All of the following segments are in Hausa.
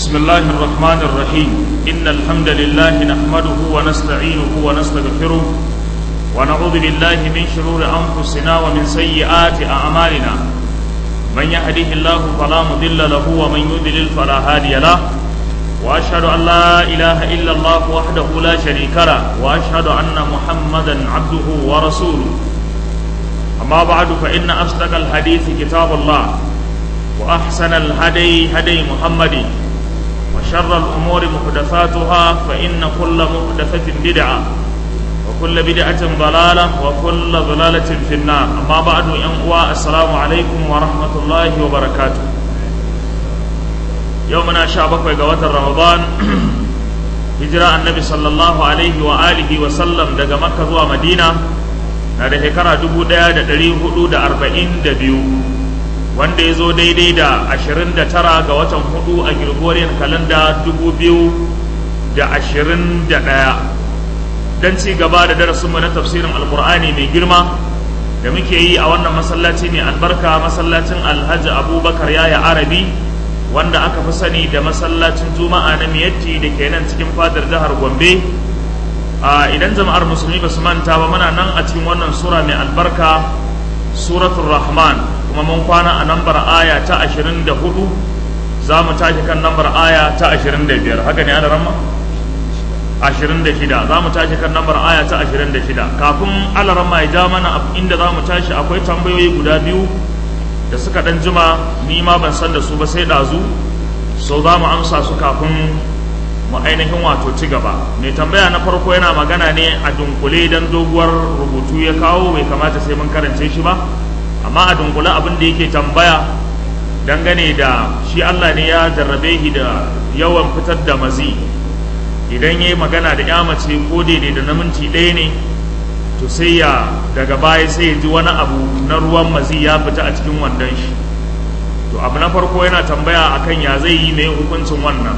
بسم الله الرحمن الرحيم إن الحمد لله نحمده ونستعينه ونستغفره ونعوذ بالله من شرور أنفسنا ومن سيئات أعمالنا من يهده الله فلا مضل له ومن يضلل فلا هادي له وأشهد أن لا إله إلا الله وحده لا شريك له وأشهد أن محمدا عبده ورسوله أما بعد فإن أصدق الحديث كتاب الله وأحسن الهدي هدي محمد وشر الأمور محدثاتها فإن كل محدثة بدعة وكل بدعة ضلالة وكل ضلالة في النار أما بعد ينقوى السلام عليكم ورحمة الله وبركاته يومنا شعبك وقوات رمضان هجرة النبي صلى الله عليه وآله وسلم دقى مكة ومدينة na da shekara dubu ɗaya da ɗari hudu da arba'in da biyu wanda ya zo daidai da ashirin da tara ga watan hudu a Gregorian kalanda dubu biyu da ashirin da ɗaya don ci gaba da darasinmu na tafsirin alkur'ani mai girma da muke yi a wannan masallaci mai albarka masallacin alhaji abubakar yaya arabi wanda aka fi sani da masallacin juma'a na miyatti da ke nan cikin fadar jihar gombe idan jama'ar musulmi ba su manta ba muna nan a cikin wannan sura mai albarka suratul rahman kuma mun kwana a nambar aya ta 24 za mu tashi kan nambar aya ta 25 haka ne ana ramma 26 za mu tashi kan nambar aya ta 26 kafin alaramma ya ja mana inda za mu tashi akwai tambayoyi guda biyu da suka dan jima ni ma ban san da su ba sai ɗazu so za mu amsa su kafin mu ainihin wato ci gaba mai tambaya na farko yana magana ne a dunkule don doguwar rubutu ya kawo bai kamata sai mun karance shi ba amma a dunkule abin da yake tambaya dangane da shi Allah ne ya jarrabe shi da yawan fitar da mazi idan ya yi magana da ya mace ko daidai da na minti ɗaya ne to sai ya daga baya sai ya ji wani abu na ruwan mazi ya fita a cikin wandon shi to abu na farko yana tambaya akan ya zai yi mai hukuncin wannan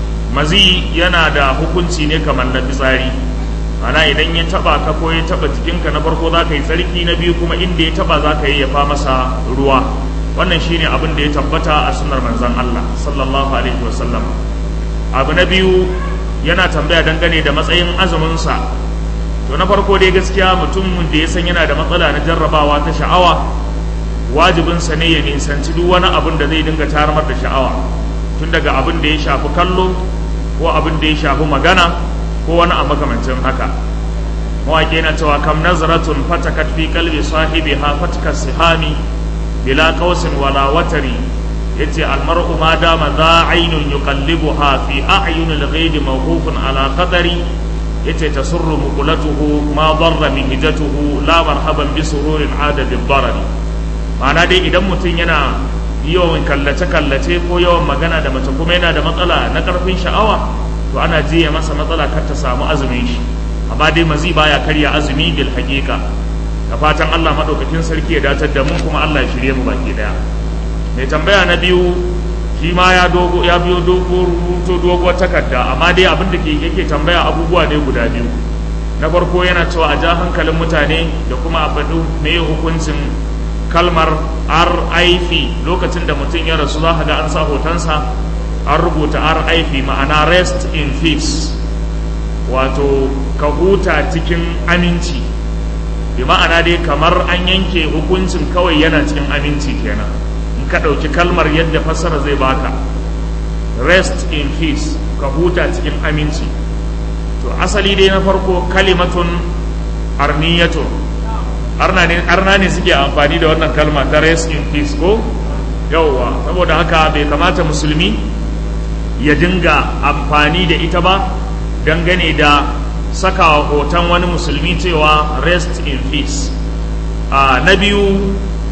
mazi yana da hukunci ne kamar na fitsari ana idan ya taba ka ko ya taba jikinka na farko za ka yi tsarki na biyu kuma inda ya taba za ka yi ya fa masa ruwa wannan shine abin da ya tabbata a sunnar manzon Allah sallallahu alaihi wasallam abu na biyu yana tambaya dangane da matsayin azuminsa to na farko dai gaskiya mutum da ya san yana da matsala na jarrabawa ta sha'awa wajibinsa ne ya nisanci duk wani abin da zai dinga tarmar da sha'awa tun daga abin da ya shafi kallo ko abin da ya shafi magana ko wani a makamancin haka mawaƙi yana cewa kam nazaratun fatakat fi kalbi sahibi ha fatka sihami bila qausin wala watari yace almar'u ma dama za aynun yuqallibuha fi a'yunil ghaib mawqufun ala qadari yace tasurru muqulatuhu ma darra min hijatuhu la marhaban bi sururin ada bi darari ma'ana dai idan mutum yana yawan kallace-kallace ko yawan magana da mace kuma yana da matsala na karfin sha'awa to ana jiya masa matsala kar ta samu azumin shi amma dai mazi baya karya azumi bil haqiqa da fatan Allah madaukakin sarki ya datar da mu kuma Allah ya shirye mu baki daya mai tambaya na biyu shi ma ya dogo ya biyo dogo rubuto doguwar takarda amma dai abin da yake tambaya abubuwa ne guda biyu na farko yana cewa a ja hankalin mutane da kuma a faɗi me hukuncin kalmar RIP lokacin da mutum ya rasu za ga an sa hotonsa an rubuta RIP ma'ana rest in peace wato ka huta cikin aminci bi ma'ana dai kamar an yanke hukuncin kawai yana cikin aminci kenan in ka ɗauki kalmar yadda fassara zai baka rest in peace ka huta cikin aminci to asali dai na farko kalimatun arniyatun arna ne suke amfani da wannan kalma ta rest in peace ko yauwa saboda haka bai kamata musulmi ya dinga amfani da ita ba dangane da sakawa hoton wani musulmi cewa rest in peace a na biyu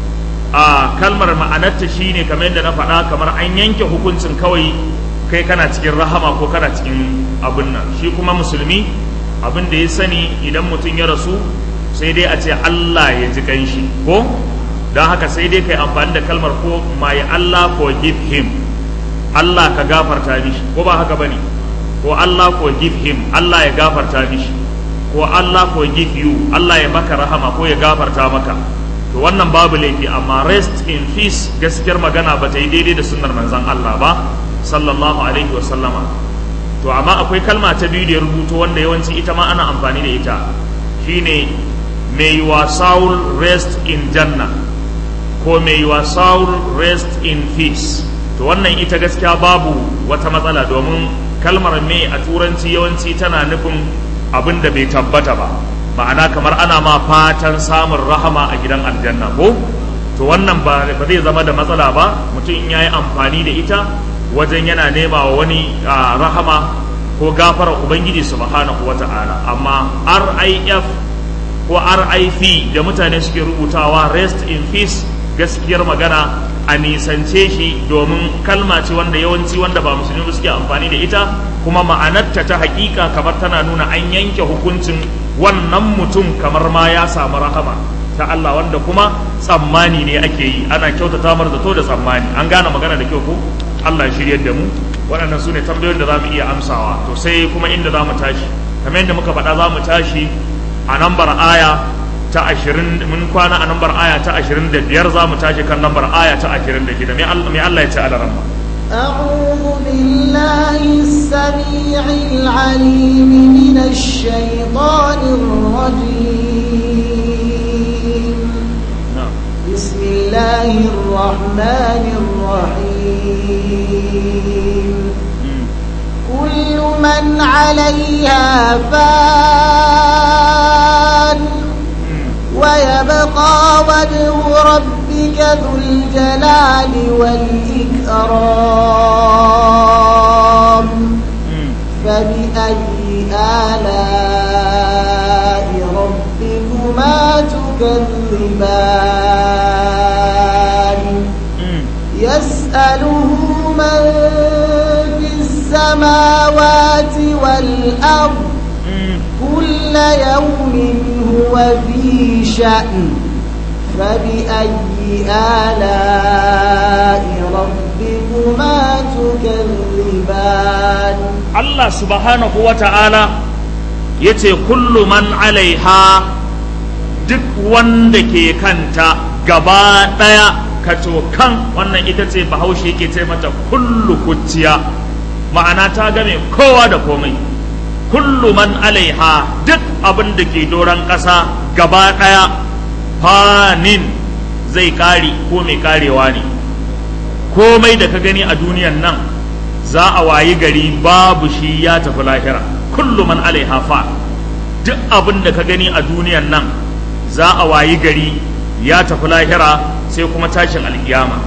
a kalmar ma'anarta shine kamar yadda na faɗa kamar an yanke hukuncin kawai kai kana cikin rahama ko kana cikin abin nan shi kuma musulmi abin da ya sani idan mutum ya rasu sai dai a ce Allah ya ji ganshi ko don haka sai dai kai amfani da kalmar ko my Allah forgive him Allah ka gafarta mishi ko ba haka bane ko Allah forgive him Allah ya gafarta mishi ko Allah forgive you Allah ya maka rahama ko ya gafarta maka to wannan babu laifi amma rest in peace gaskiyar magana ba ta yi daidai da sunnar manzon Allah ba sallallahu alaihi wa sallama to amma akwai kalma ta biyu da ya rubuto wanda yawanci ita ma ana amfani da ita shine may your soul rest in janna ko may your soul rest in peace to wannan ita gaskiya babu wata matsala domin kalmar me a turanci yawanci tana nufin abin da bai tabbata ba ma'ana kamar ana ma fatan samun rahama a gidan aljanna ko to wannan ba zai zama da matsala ba mutum ya yi amfani da ita wajen yana nema wa wani rahama ko gafara ubangiji subhanahu wa ta'ala amma rif ko rif da mutane suke rubutawa rest in peace gaskiyar magana a nisance shi domin kalma ce wanda yawanci wanda ba musulmi suke amfani da ita kuma ma'anarta ta hakika kamar tana nuna an yanke hukuncin wannan mutum kamar ma ya samu rahama ta Allah wanda kuma tsammani ne ake yi ana kyautata mar zato da tsammani an gane magana da kyau ko Allah ya shiryar da mu waɗannan su ne tambayoyin da za mu iya amsawa to sai kuma inda za mu tashi kamar yadda muka faɗa za mu tashi a nambar aya ta ashirin mun kwana a nambar aya ta ashirin da biyar za mu tashi kan nambar aya ta ashirin da shida mai Allah ya ce ala ramma أعوذ بالله السميع العليم من الشيطان الرجيم بسم الله الرحمن الرحيم كل من عليها فان ويبقى وجه ربك ذو الجلال والإكرام فبأي آلاء ربكما تكذبان يسأله من في السماوات والأرض كل يوم هو في شأن فبأي آلاء ربكما تكذبان Allah subhanahu wa ta'ala ya ce kullu man alaiha duk wanda ke kanta gaba ɗaya kato kan wannan ita ce bahaushe ke ce mata kullu kuciya ma'ana ta game kowa da komai kullu man alaiha duk abin da ke doron ƙasa gaba ɗaya fanin zai ƙari ko mai ƙarewa ne komai da ka gani a duniyan nan za a wayi gari babu shi ya tafi lahira kullu man alaiha fa duk abin da ka gani a duniyan nan za a wayi gari ya tafi lahira sai kuma tashin alkiyama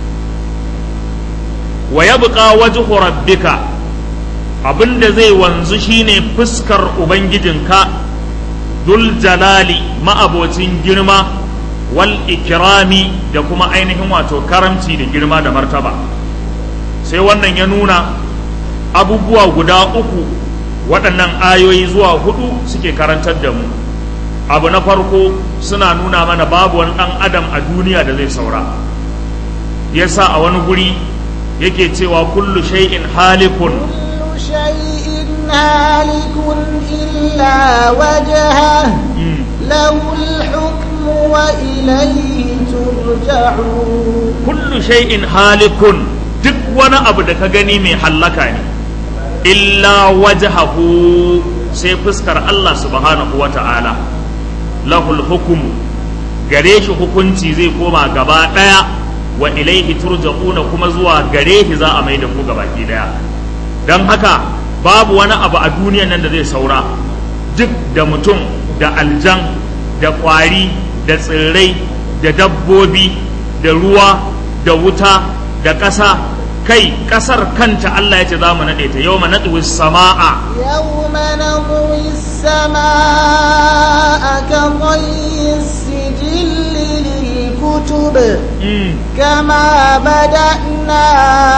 wa yabqa wajhu rabbika abinda zai wanzu shine fuskar ubangijinka dul jalali ma'abocin girma wal ikrami da kuma ainihin wato karamci da girma da martaba sai wannan ya nuna abubuwa guda uku waɗannan ayoyi zuwa hudu suke karantar da mu abu na farko suna nuna mana babu wani ɗan adam a duniya da zai saura yasa a wani guri yake cewa kullu shay'in halikun كل شيء هالك إلا وجهه له الحكم وإليه ترجعون kullu shay'in halikun duk wani abu da ka gani mai hallaka ne illa wajhahu sai fuskar Allah subhanahu wa ta'ala lahul hukumu gare shi hukunci zai koma gaba ɗaya wa ilaihi turja'una kuma zuwa gare shi za a mai da ku gabaki ɗaya don haka babu wani abu a duniyan nan da zai saura duk da mutum da aljan da ƙwari da tsirrai da dabbobi da ruwa da wuta da ƙasa kai ƙasar kanta Allah ya ce za mu naɗe ta yau naɗe sama'a يوم نطوي السماء كطي السجل للكتب كما بدأنا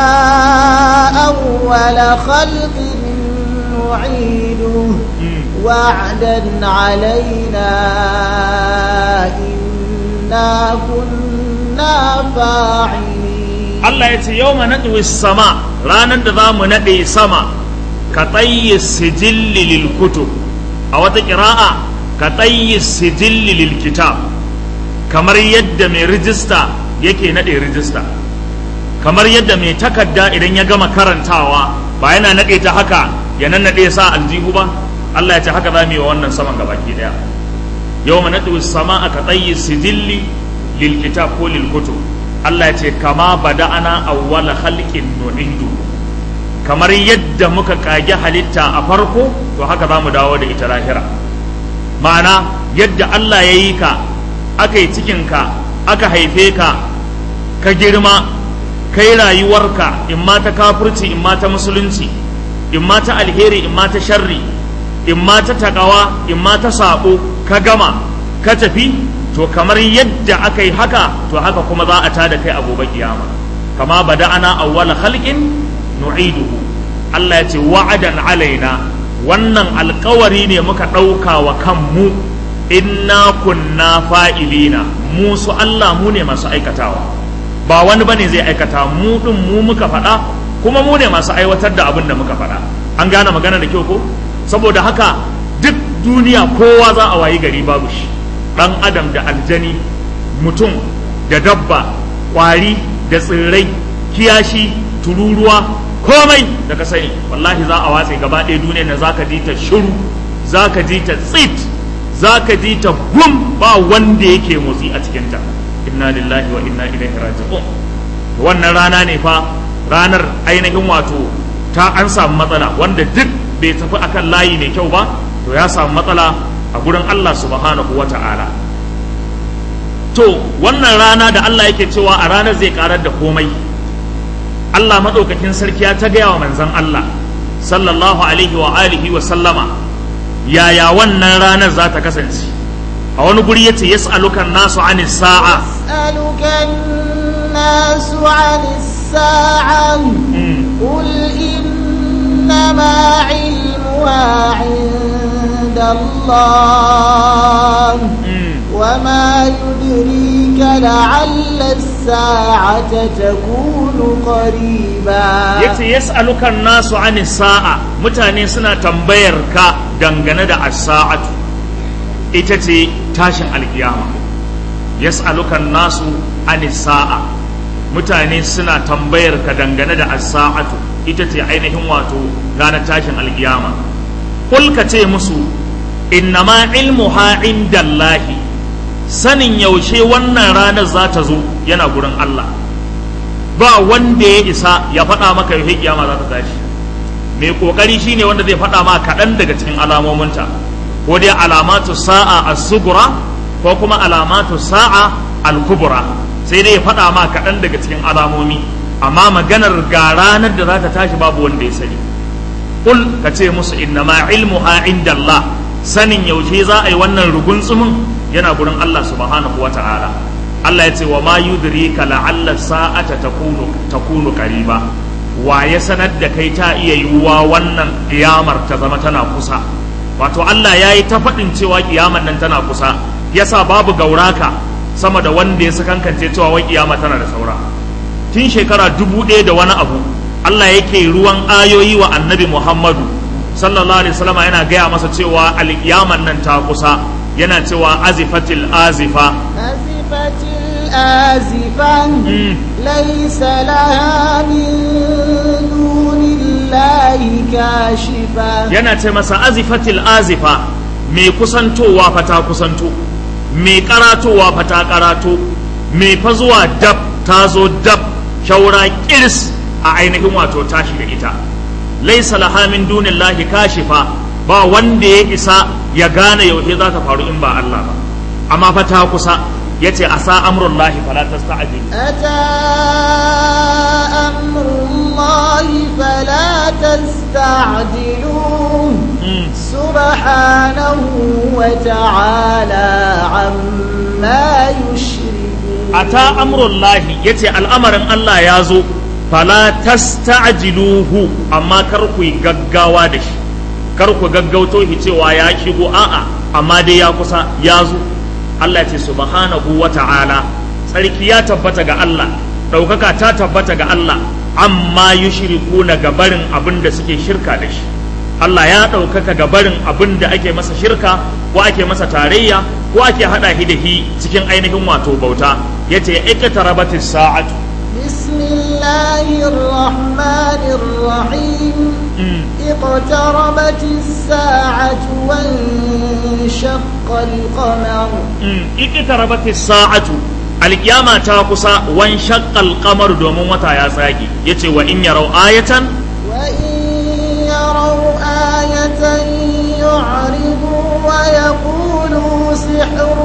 أول خلق نعيده وعدا علينا إنا كنا فاعلين Allah ya ce yau naɗe sama ranar da za mu naɗe sama ka tsayi sijilli lil kutub a wata ƙira'a ka tsayi sijilli lil kitab kamar yadda mai rijista yake naɗe rijista kamar yadda mai takarda idan ya gama karantawa ba yana naɗe ta haka ya nannaɗe sa aljihu ba Allah ya ce haka za mu yi wa wannan saman gabaki daya yau ma naɗe sama aka tsayi sijilli lil kitab ko lil kutub Allah ya ce kama bada'ana awwala khalqin nu'idu kamar yadda muka kage halitta a farko to haka za mu dawo da ita lahira ma'ana yadda Allah ya yi ka aka yi cikinka aka haife ka ka girma kai rayuwarka in ma ta kafirci in ma ta musulunci in ma ta alheri in ma ta sharri in ma ta takawa in ma ta sabo ka gama ka tafi to kamar yadda aka yi haka to haka kuma za a tada kai a gobe kiyama kama bada'ana awwala khalqin nu'iduhu Allah ya ce wa'adan alaina wannan alkawari ne muka ɗauka wa kanmu inna kunna fa'ilina mu su Allah mu ne masu aikatawa ba wani bane zai aikata mu din mu muka faɗa kuma mu ne masu aiwatar da abin da muka faɗa an gane magana da kyau ko saboda haka duk duniya kowa za a wayi gari babu shi ɗan adam da aljani mutum da dabba ƙwari da tsirrai kiyashi tururuwa komai da ka sani wallahi za a watse gaba ɗaya duniya na za ka ji ta shiru za ka ji ta tsit za ka ji ta gum ba wanda yake motsi a cikinta inna lillahi wa inna ilaihi raji'un wannan rana ne fa ranar ainihin wato ta an samu matsala wanda duk bai tafi akan layi mai kyau ba to ya samu matsala a gurin Allah subhanahu wa ta'ala to wannan rana da Allah yake cewa a ranar zai karar da komai Allah maɗaukakin sarki ya ta gaya wa manzan Allah sallallahu alaihi wa alihi wa sallama yaya wannan ranar za ta kasance a wani guri yace yas'alukan nasu an sa'a yas'alukan nasu an sa'a qul innama ilmuha 'inda Allah وما يدريك لعل الساعة تكون قريبا yace yas'aluka nasu ani sa'a mutane suna tambayar ka dangane da as-sa'atu ita ce tashin alkiyama yas'aluka nasu ani sa'a mutane suna tambayar ka dangane da as-sa'atu ita ce ainihin wato ranar tashin alkiyama kul ka ce musu innama ilmuha indallahi sanin yaushe wannan ranar za ta zo yana gurin Allah ba wanda ya isa ya faɗa maka yaushe kiyama za ta tashi mai kokari shine wanda zai faɗa ma kaɗan daga cikin alamominta ko dai alamatu sa'a as-sugura ko kuma alamatu sa'a al-kubra sai dai ya faɗa ma kaɗan daga cikin alamomi amma maganar ga ranar da za ta tashi babu wanda ya sani kul ka ce musu innama ilmuha indallah sanin yaushe za a yi wannan rugunsumin yana gurin Allah subhanahu wa ta'ala Allah ya ce wa ma yudrika la'alla sa'ata takunu takunu qariba wa ya sanar da kai ta iya yiwuwa wannan kiyamar ta zama tana kusa wato Allah ya yi ta faɗin cewa kiyamar nan tana kusa yasa babu gauraka sama da wanda ya sakankance cewa wai kiyama tana da saura tun shekara dubu ɗaya da wani abu Allah yake ruwan ayoyi wa annabi Muhammadu sallallahu alaihi wasallam yana gaya masa cewa alkiyaman nan ta kusa yana cewa azifatil azifa azifatil azifa laysa laha min dunillahi kashifa yana ce masa azifatil azifa mai kusantowa fa ta kusanto mai karatowa fa ta karato mai fa zuwa dab ta zo dab shaura kirs a ainihin wato tashi da ita laisa laha min dunillahi kashifa ba wanda ya isa ya gane yaushe za ta faru in ba Allah ba amma fa ta kusa yace asa amrullahi fala tasta'jil ata amrullahi fala tasta'jiluh subhanahu wa ta'ala amma yushrikun ata amrullahi yace al'amarin Allah ya zo fala tasta'jiluhu amma kar ku yi gaggawa da shi kar ku gaggauto shi cewa ya shigo a'a amma dai ya kusa ya zo Allah ce subhanahu wa ta'ala tsarki ya tabbata ga Allah ɗaukaka ta tabbata ga Allah amma yushrikuna ga barin abin da suke shirka da shi Allah ya ɗaukaka ga barin abin da ake masa shirka ko ake masa tarayya ko ake haɗa shi da shi cikin ainihin wato bauta yace iqtarabatis sa'atu بسم الله الله الرحمن الرحيم اقتربت الساعة وانشق القمر اقتربت الساعة alkiyama ta kusa wan shaqqal qamar domin wata ya tsage yace wa in yarau ayatan وإن يروا آية يعرضوا ويقولوا سحر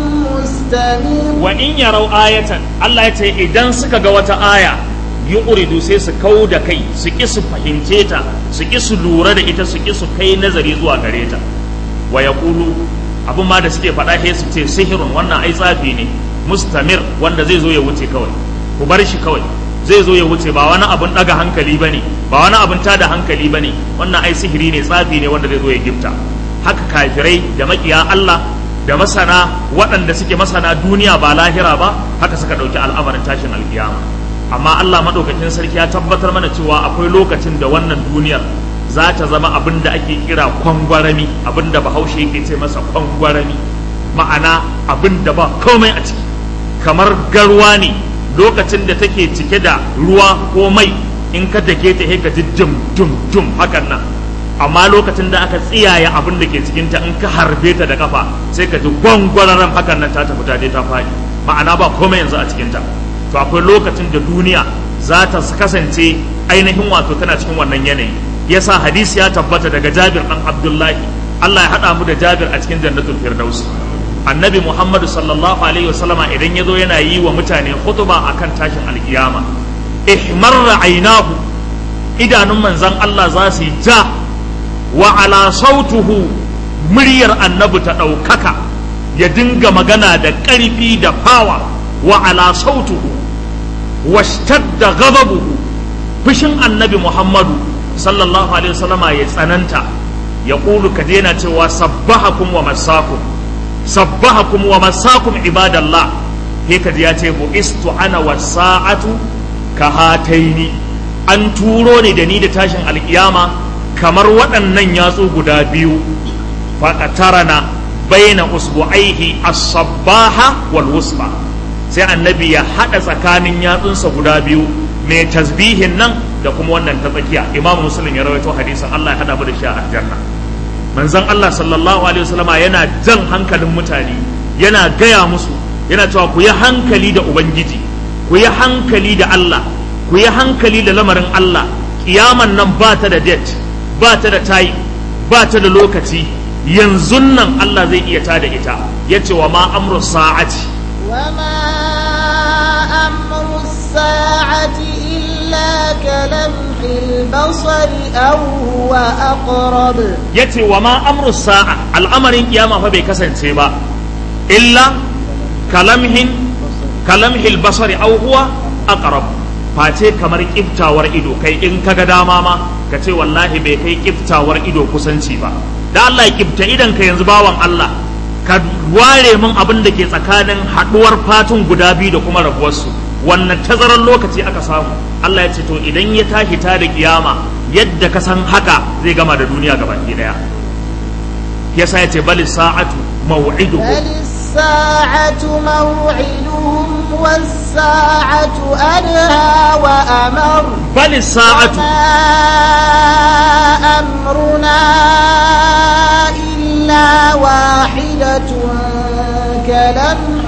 مستمر wa in yarau ayatan Allah ya ce idan suka ga wata aya yu'ridu sai su kau da kai su ki su fahimce ta su ki su lura da ita su ki su kai nazari zuwa gare ta wa yaqulu abin ma da suke faɗa sai su ce sihirun wannan ai tsafi ne mustamir wanda zai zo ya wuce kawai ku bar shi kawai zai zo ya wuce ba wani abun daga hankali bane ba wani abun tada hankali bane wannan ai sihiri ne tsafi ne wanda zai zo ya gifta haka kafirai da makiya Allah da masana waɗanda suke masana duniya ba lahira ba haka suka ɗauki al'amarin tashin alkiyama amma Allah maɗaukakin sarki ya tabbatar mana cewa akwai lokacin da wannan duniyar za ta zama abin da ake kira kwangwarami abin da bahaushe yake ce masa kwangwarami ma'ana abin da ba komai a ciki kamar garwa ne lokacin da take cike da ruwa ko mai in ka dake ta ka ji dum dum dum hakan nan amma lokacin da aka tsiyaye abin da ke cikinta in ka harbe ta da kafa sai ka ji gwangwararan hakan nan ta tafi ta je ta faɗi ma'ana ba komai yanzu a cikinta to akwai lokacin da duniya za ta kasance ainihin wato tana cikin wannan yanayi yasa hadisi ya tabbata daga Jabir dan Abdullahi Allah ya haɗa mu da Jabir a cikin jannatul firdaus annabi Muhammadu sallallahu alaihi wasallama idan ya zo yana yi wa mutane khutba akan tashin alkiyama ihmarra ainahu idanun manzon Allah za su yi ja wa ala sautuhu muryar annabi ta ɗaukaka ya dinga magana da ƙarfi da fawa wa ala sautuhu washtadda ghadabuhu fushin annabi Muhammadu sallallahu alaihi wasallama ya tsananta ya ƙulu ka daina cewa sabbahakum wa masakum sabbahakum wa masakum ibadallah he ka ji ya ce bu istu ana wasa'atu ka hataini an turo ni da ni da tashin alkiyama kamar waɗannan yatsu guda biyu faƙatarana baina usbu'aihi as-sabbaha wal wusba sai annabi ya haɗa tsakanin yatsunsa guda biyu mai tasbihin nan da kuma wannan ta tsakiya imam muslim ya rawaito hadisin Allah ya haɗa mu da shi a aljanna manzon Allah sallallahu alaihi wasallama yana jan hankalin mutane yana gaya musu yana cewa ku yi hankali da ubangiji ku yi hankali da Allah ku yi hankali da lamarin Allah kiyaman nan ba ta da date ba ta da tayi ba ta da lokaci yanzu nan Allah zai iya tada ita ya ce wa ma amru sa'ati وما أمر الساعة إلا كلمح البصر أو هو أقرب ya ce wa ma amru sa'a al'amarin kiyama fa bai kasance ba illa kalamhin kalamhil basari aw huwa aqrab face kamar kiftawar ido kai in kaga dama ma ka ce wallahi bai kai kiftawar ido kusanci ba da Allah ya kifta idan ka yanzu bawan Allah ka ware min abin da ke tsakanin haduwar fatun guda biyu da kuma rabuwarsu wannan tazarar lokaci aka samu Allah ya ce to idan ya tashi ta da kiyama yadda ka san haka zai gama da duniya gabaki daya yasa ya ce bali sa'atu maw'idukum بل الساعة موعدهم والساعة أدهى وأمر bali sa'atu وما أمرنا إلا واحدة كلمح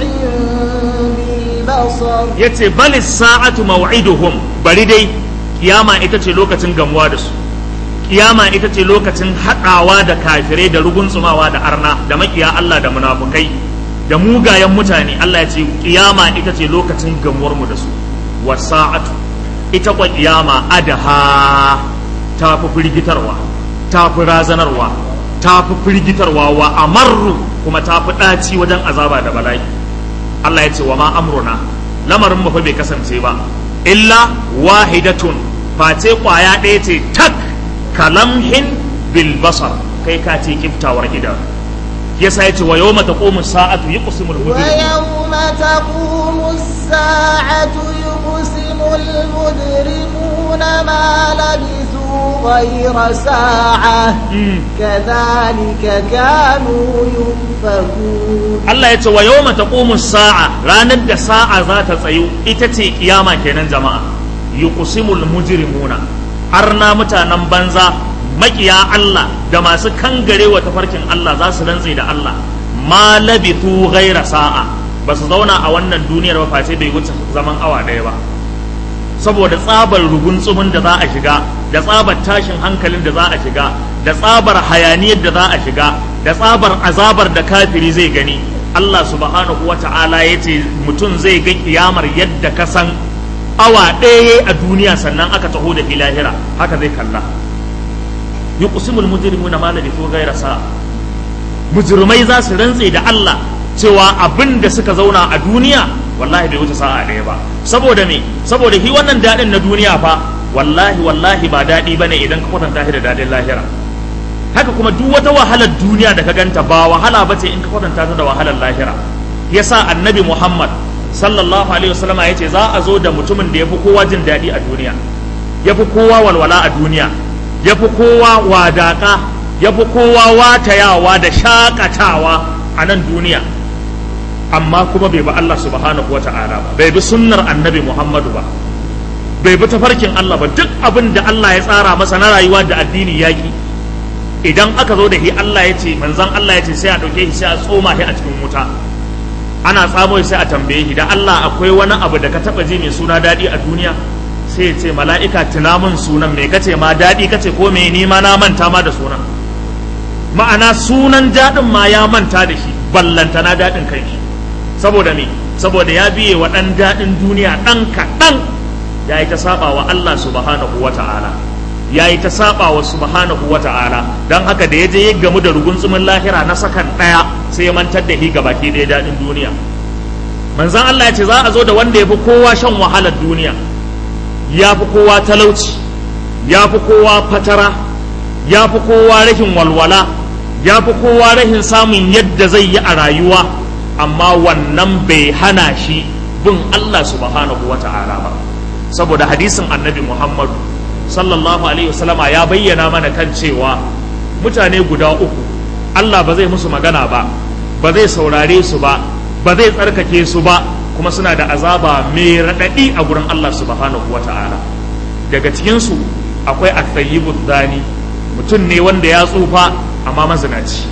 بالبصر yace bali sa'atu maw'iduhum bari dai kiyama ita ce lokacin gamuwa da su kiyama ita ce lokacin haɗawa da kafirai da rugunsumawa da arna da makiya Allah da munafukai da mugayen mutane Allah ya ce kiyama ita ce lokacin gamuwar mu da su wa sa'atu ita kwa kiyama adaha ta fi firgitarwa ta fi razanarwa ta fi firgitarwa wa amarru kuma ta fi ɗaci wajen azaba da bala'i Allah ya ce wa ma amruna lamarin mu fa bai kasance ba illa wahidatun face kwaya ɗaya ce tak kalamhin bil basar kai ka ce kiftawar idan yasa ya ce wa yawma taqumu sa'atu yuqsimul mujrim ويوم تقوم الساعة يقسم المجرمون ما لبثوا غير ساعة كذلك كانوا يؤفكون Allah ya ce wa yawma taqumu sa'a ranar da sa'a za ta tsayu ita ce kiyama kenan jama'a yuqsimul mujrimuna arna mutanen banza makiya Allah da masu kangarewa tafarkin Allah za su rantse da Allah ma labithu ghaira sa'a ba su zauna a wannan duniyar ba face bai wuce zaman awa ɗaya ba saboda tsabar rugun tsumin da za a shiga da tsabar tashin hankalin da za a shiga da tsabar hayaniyar da za a shiga da tsabar azabar da kafiri zai gani Allah subhanahu wa ta'ala ya ce mutum zai ga kiyamar yadda ka san awa ɗaya a duniya sannan aka taho da lahira haka zai kalla yuqsimul mujrimuna ma labithu ghayra sa'a mujrimai za su rantse da Allah cewa abin da suka zauna a duniya wallahi bai wuce sa'a ɗaya ba saboda me saboda shi wannan daɗin na duniya fa wallahi wallahi ba daɗi bane idan ka kwatanta shi da daɗin lahira haka kuma duk wata wahalar duniya da ka ganta ba wahala bace in ka kwatanta ta da wahalar lahira yasa annabi Muhammad sallallahu alaihi wasallam ya ce za a zo da mutumin da ya fi kowa jin daɗi a duniya ya fi kowa walwala a duniya ya fi kowa wadaƙa ya fi kowa watayawa da shakatawa a nan duniya amma kuma bai bi Allah subhanahu wata'ala ba bai bi sunnar annabi Muhammadu ba bai bi tafarkin Allah ba duk abin da Allah ya tsara masa na rayuwa da addini yaki idan aka zo da shi Allah ya ce manzon Allah ya ce sai a ɗauke shi sai a tsoma shi a cikin wuta ana tsamo sai a tambaye shi da Allah akwai wani abu da ka taba ji mai suna daɗi a duniya sai ya ce mala'ika tuna min sunan me kace ma daɗi kace ko me ni ma na manta ma da sunan ma'ana sunan daɗin ma ya manta da shi ballanta na daɗin kai shi saboda me saboda ya biye wa ɗan daɗin duniya ɗan kaɗan ya yi ta saba wa Allah subhanahu wa ta'ala ya yi ta saba wa subhanahu wa ta'ala don haka da ya je ya gamu da rugunsumin lahira na sakan ɗaya sai ya mantar da shi baki ɗaya daɗin duniya manzan Allah ya ce za a zo da wanda ya fi kowa shan wahalar duniya ya fi kowa talauci ya fi kowa fatara ya fi kowa rashin walwala ya fi kowa rashin samun yadda zai yi a rayuwa amma wannan bai hana shi bin Allah subhanahu wa ta'ala ba saboda hadisin annabi Muhammadu sallallahu alaihi wasallama ya bayyana mana kan cewa mutane guda uku Allah ba zai musu magana ba ba zai saurare su ba ba zai tsarkake su ba kuma suna da azaba mai raɗaɗi a gurin Allah subhanahu wa ta'ala daga cikinsu akwai aktayyibu zani mutum ne wanda ya tsufa amma mazinaci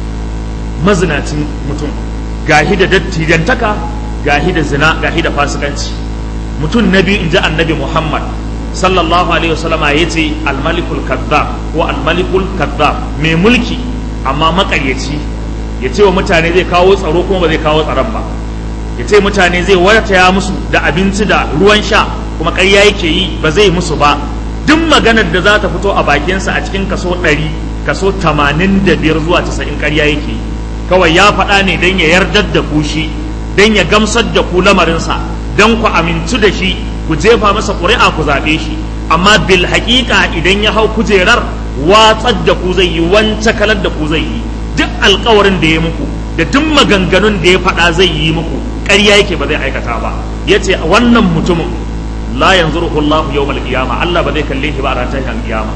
mazinacin mutum gahi da dattijantaka gahi da zina gahi da fasikanci mutum na biyu in ji annabi muhammad sallallahu alaihi wasallama ya ce almalikul kazzab ko almalikul kazzab mai mulki amma makaryaci ya ce wa mutane zai kawo tsaro kuma ba zai kawo tsaron ba ya ce mutane zai wataya musu da abinci da ruwan sha kuma ƙarya yake yi ba zai musu ba duk maganar da za ta fito a bakinsa a cikin kaso ɗari kaso tamanin da biyar zuwa casa'in ƙarya yake yi kawai ya faɗa ne don ya yardar da ku shi don ya gamsar da ku lamarinsa don ku amintu da shi ku jefa masa ƙuri'a ku zaɓe shi amma bil haƙiƙa idan ya hau kujerar watsar da ku zai yi wance kalar da ku zai yi duk alkawarin da ya muku da duk maganganun da ya faɗa zai yi muku ƙarya yake ba zai aikata ba ya ce wannan mutumin la yanzuruhu Allahu yawmal qiyama Allah ba zai kalle shi ba a ran tashin qiyama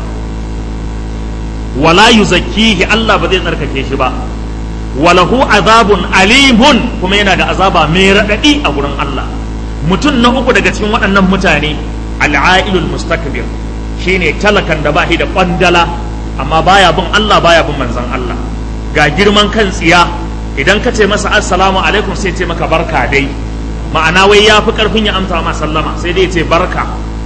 wala yuzakkihi Allah ba zai tsarkake shi ba walahu azabun alimun kuma yana da azaba mai raɗaɗi a gurin Allah mutum na uku daga cikin waɗannan mutane al'ailul mustakbir shine talakan da ba shi da kwandala amma baya bin Allah baya bin manzon Allah ga girman kan tsiya idan ka ce masa assalamu alaikum sai ce maka barka dai ma'ana wai ya fi karfin ya amsa ma sallama sai dai ce barka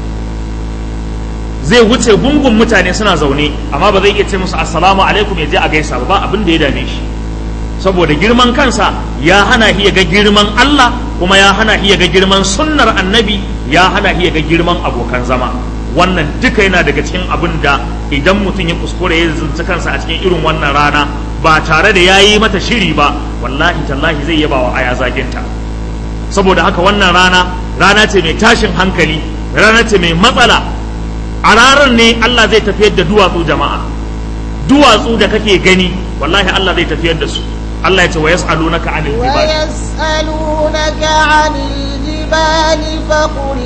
zai wuce gungun mutane suna zaune amma ba zai iya ce musu assalamu alaikum ya je a gaisa ba abin da ya dame shi saboda girman kansa ya hana shi ya ga girman Allah kuma ya hana shi ya ga girman sunnar annabi ya hana shi ya ga girman abokan zama wannan duka yana daga cikin abin da idan mutum ya kuskure ya zunci kansa a cikin irin wannan rana ba tare da ya yi mata shiri ba wallahi tallahi zai yaba wa aya zaginta saboda haka wannan rana rana ce mai tashin hankali rana ce mai matsala a ranar ne Allah zai tafiyar da duwatsu jama'a duwatsu da kake gani wallahi Allah zai tafiyar da su Allah ya ce wa yas'alunaka 'anil jibal ويسألونك عن الجبال فقل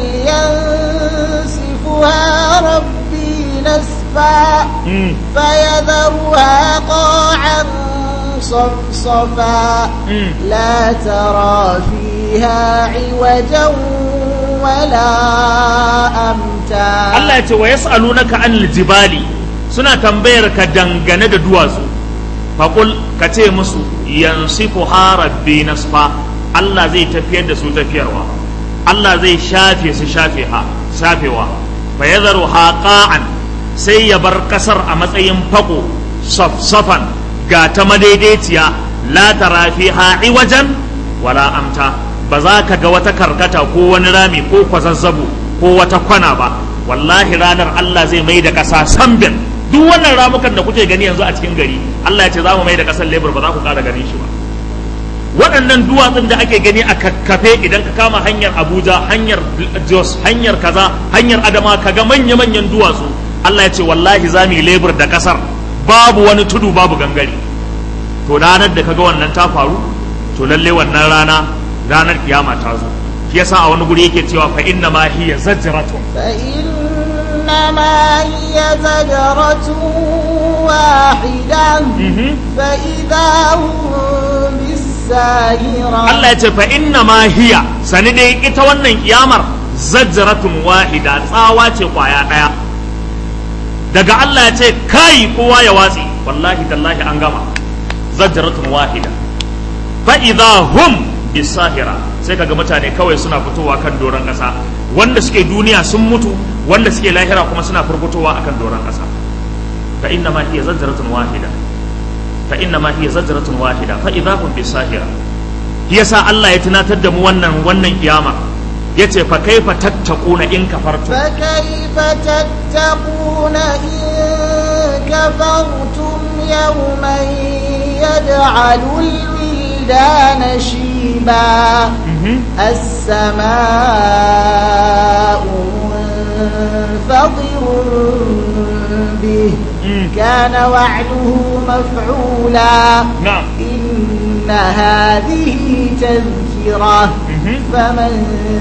ينسفها ربي نسفا Mm, فيذرها قاعا صفصفا mm. لا ترى فيها عوجا ولا أمتا Allah ya ce wa yas'alunaka anil jibali suna tambayar ka dangane da duwatsu faqul ka ce musu yansifuha rabbi nasfa Allah zai tafiyar da su tafiyarwa Allah zai shafe su shafe ha shafewa fa yadharuha qa'an sai ya bar kasar a matsayin fako safsafan ga ta madaidaiciya la tara fiha iwajan wala amta ba za ka ga wata karkata ko wani rami ko kwazazzabo ko wata kwana ba wallahi ranar Allah zai mai da ƙasa sambin duk wannan ramukan da kuke gani yanzu a cikin gari Allah ya ce za mu mai da ƙasar lebur ba za ku ƙara ganin shi ba waɗannan duwatsun da ake gani a kakkafe idan ka kama hanyar Abuja hanyar Jos hanyar kaza hanyar Adama ka ga manya-manyan duwatsu Allah ya ce wallahi za mu yi lebur da ƙasar babu wani tudu babu gangare to ranar da kaga wannan ta faru to lalle wannan rana ranar kiyama ta zo shi yasa a wani guri yake cewa fa inna ma hiya zajratun فإنما هي زجرة واحدة Mhm. فإذا هم بالساهرة Allah ya ce fa inna ma hiya sani dai ita wannan kiyamar zajratun wahida tsawa ce kwaya daya daga Allah ya ce kai kowa ya watsi wallahi tallahi an gama zajratun wahida fa idza hum bisahira sai kaga mutane kawai suna fitowa kan doron kasa wanda suke duniya sun mutu wanda suke lahira kuma suna furfutowa akan doron kasa fa inna ma hiya zajratun wahida fa inna ma hiya zajratun wahida fa idza hum bisahira yasa Allah ya tunatar da mu wannan wannan kiyama yace fa kaifa tattaquna in kafartum فكيف تتقون إن كفرتم يوما يجعل الولدان شيبا Mhm. السماء منفطر به Mm. كان وعده مفعولا na'am إن هذه تذكرة Mhm. فمن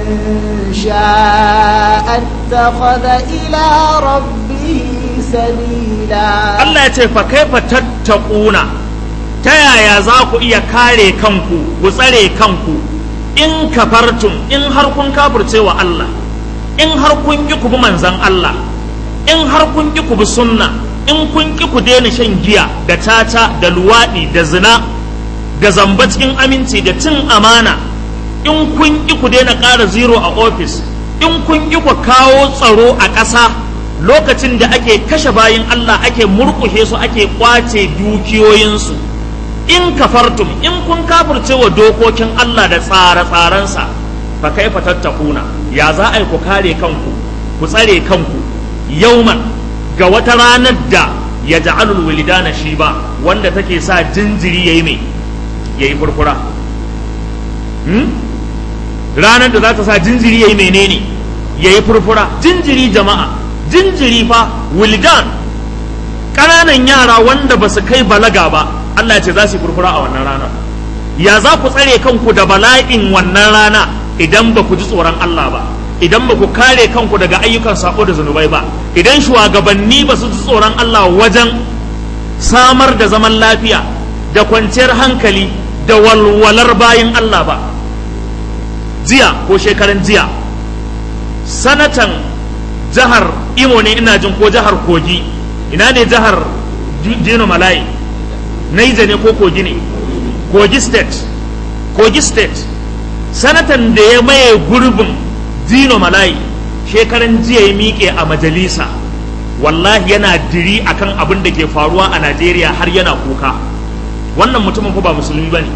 شاء اتخذ إلى ربه سبيلا Allah ya ce fa kaifa tattaquna ta yaya za ku iya kare kanku ku tsare kanku in kafartum in har kun kafirce wa Allah in har kun ki ku bi manzon Allah in har kun ki ku bi sunna in kun ki ku daina shan giya da tata da luwaɗi da zina da zamba cikin aminci da cin amana in kun ki ku daina ƙara zero a ofis in kun ki ku kawo tsaro a ƙasa lokacin da ake kashe bayin Allah ake murƙushe su ake ƙwace dukiyoyinsu in kafartum in kun kafirce wa dokokin Allah da tsare-tsarensa fa kaifa tattakuna ya za a yi ku kare kanku ku tsare kanku yauman ga wata ranar da ya ja'alul wilidana shi ba wanda take sa jinjiri yayi mai yayi furfura hmm? ranar da za ta sa jinjiri yayi menene yayi furfura jinjiri jama'a jinjiri fa wildan ƙananan yara wanda ba su kai balaga ba Allah ya ce za su yi furfura a wannan rana ya za ku tsare kanku da bala'in wannan rana idan ba ku ji tsoron Allah ba idan ba ku kare kanku daga ayyukan sako da zunubai ba idan shugabanni ba su ji tsoron Allah wajen samar da zaman lafiya da kwanciyar hankali da walwalar bayin Allah ba jiya ko shekaran jiya sanatan jihar imo ne ina jin ko jihar kogi ina ne jihar dino malayi naija ne ko kogi ne kogi state kogi state sanatan da ya maye gurbin dino malayi shekaran jiya ya miƙe a majalisa wallahi yana diri akan abin da ke faruwa a najeriya har yana kuka wannan mutumin ko ba musulmi ba ne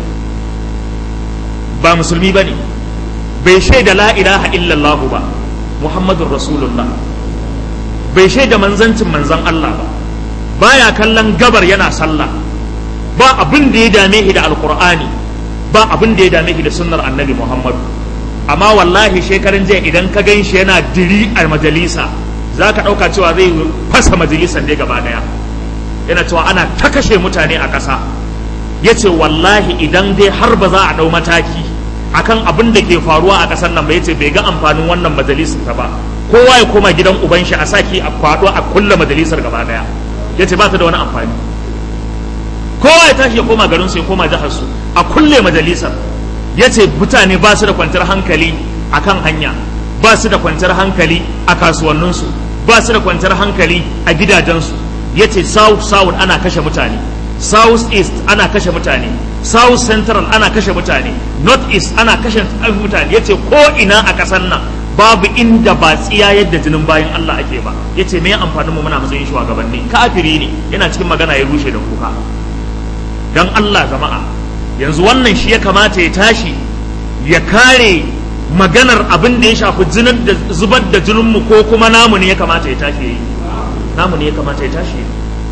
ba musulmi ba ne bai shaida la ilaha illallahu ba muhammadun rasulullah bai shaida manzancin manzan allah ba baya kallon gabar yana sallah ba abin da ya dame shi da alkur'ani ba abin da ya dame shi da sunnar annabi muhammadu amma wallahi shekaran jiya idan ka gan shi yana diri a majalisa za ka ɗauka cewa zai fasa majalisan ne gaba ɗaya yana cewa ana ta kashe mutane a ƙasa ya ce wallahi idan dai har ba za a ɗau mataki akan abin da ke faruwa a ƙasar nan ba ya ce bai ga amfanin wannan majalisar ta ba kowa ya koma gidan uban shi a saki a kwaɗo a kulle majalisar gaba ɗaya ya ce ba ta da wani amfani kowa ya tashi ya koma garin su ya koma jihar su a kulle majalisar ya ce mutane ba su da kwantar hankali a kan hanya ba su da kwanciyar hankali a kasuwanninsu ba su da kwanciyar hankali a gidajensu ya ce south south ana kashe mutane south east ana kashe mutane south central ana kashe mutane north east ana kashe mutane ya ce ko ina a ƙasar nan babu inda ba tsiya yadda jinin bayan Allah ake ba ya ce me amfanin mu muna matsayin shugabanni kafiri ne yana cikin magana ya rushe da kuka dan Allah jama'a yanzu wannan shi ya kamata ya tashi ya kare maganar abin da ya shafi jinin da zubar da jininmu ko kuma namu ne ya kamata ya tashi yi namu ne ya kamata ya tashi yi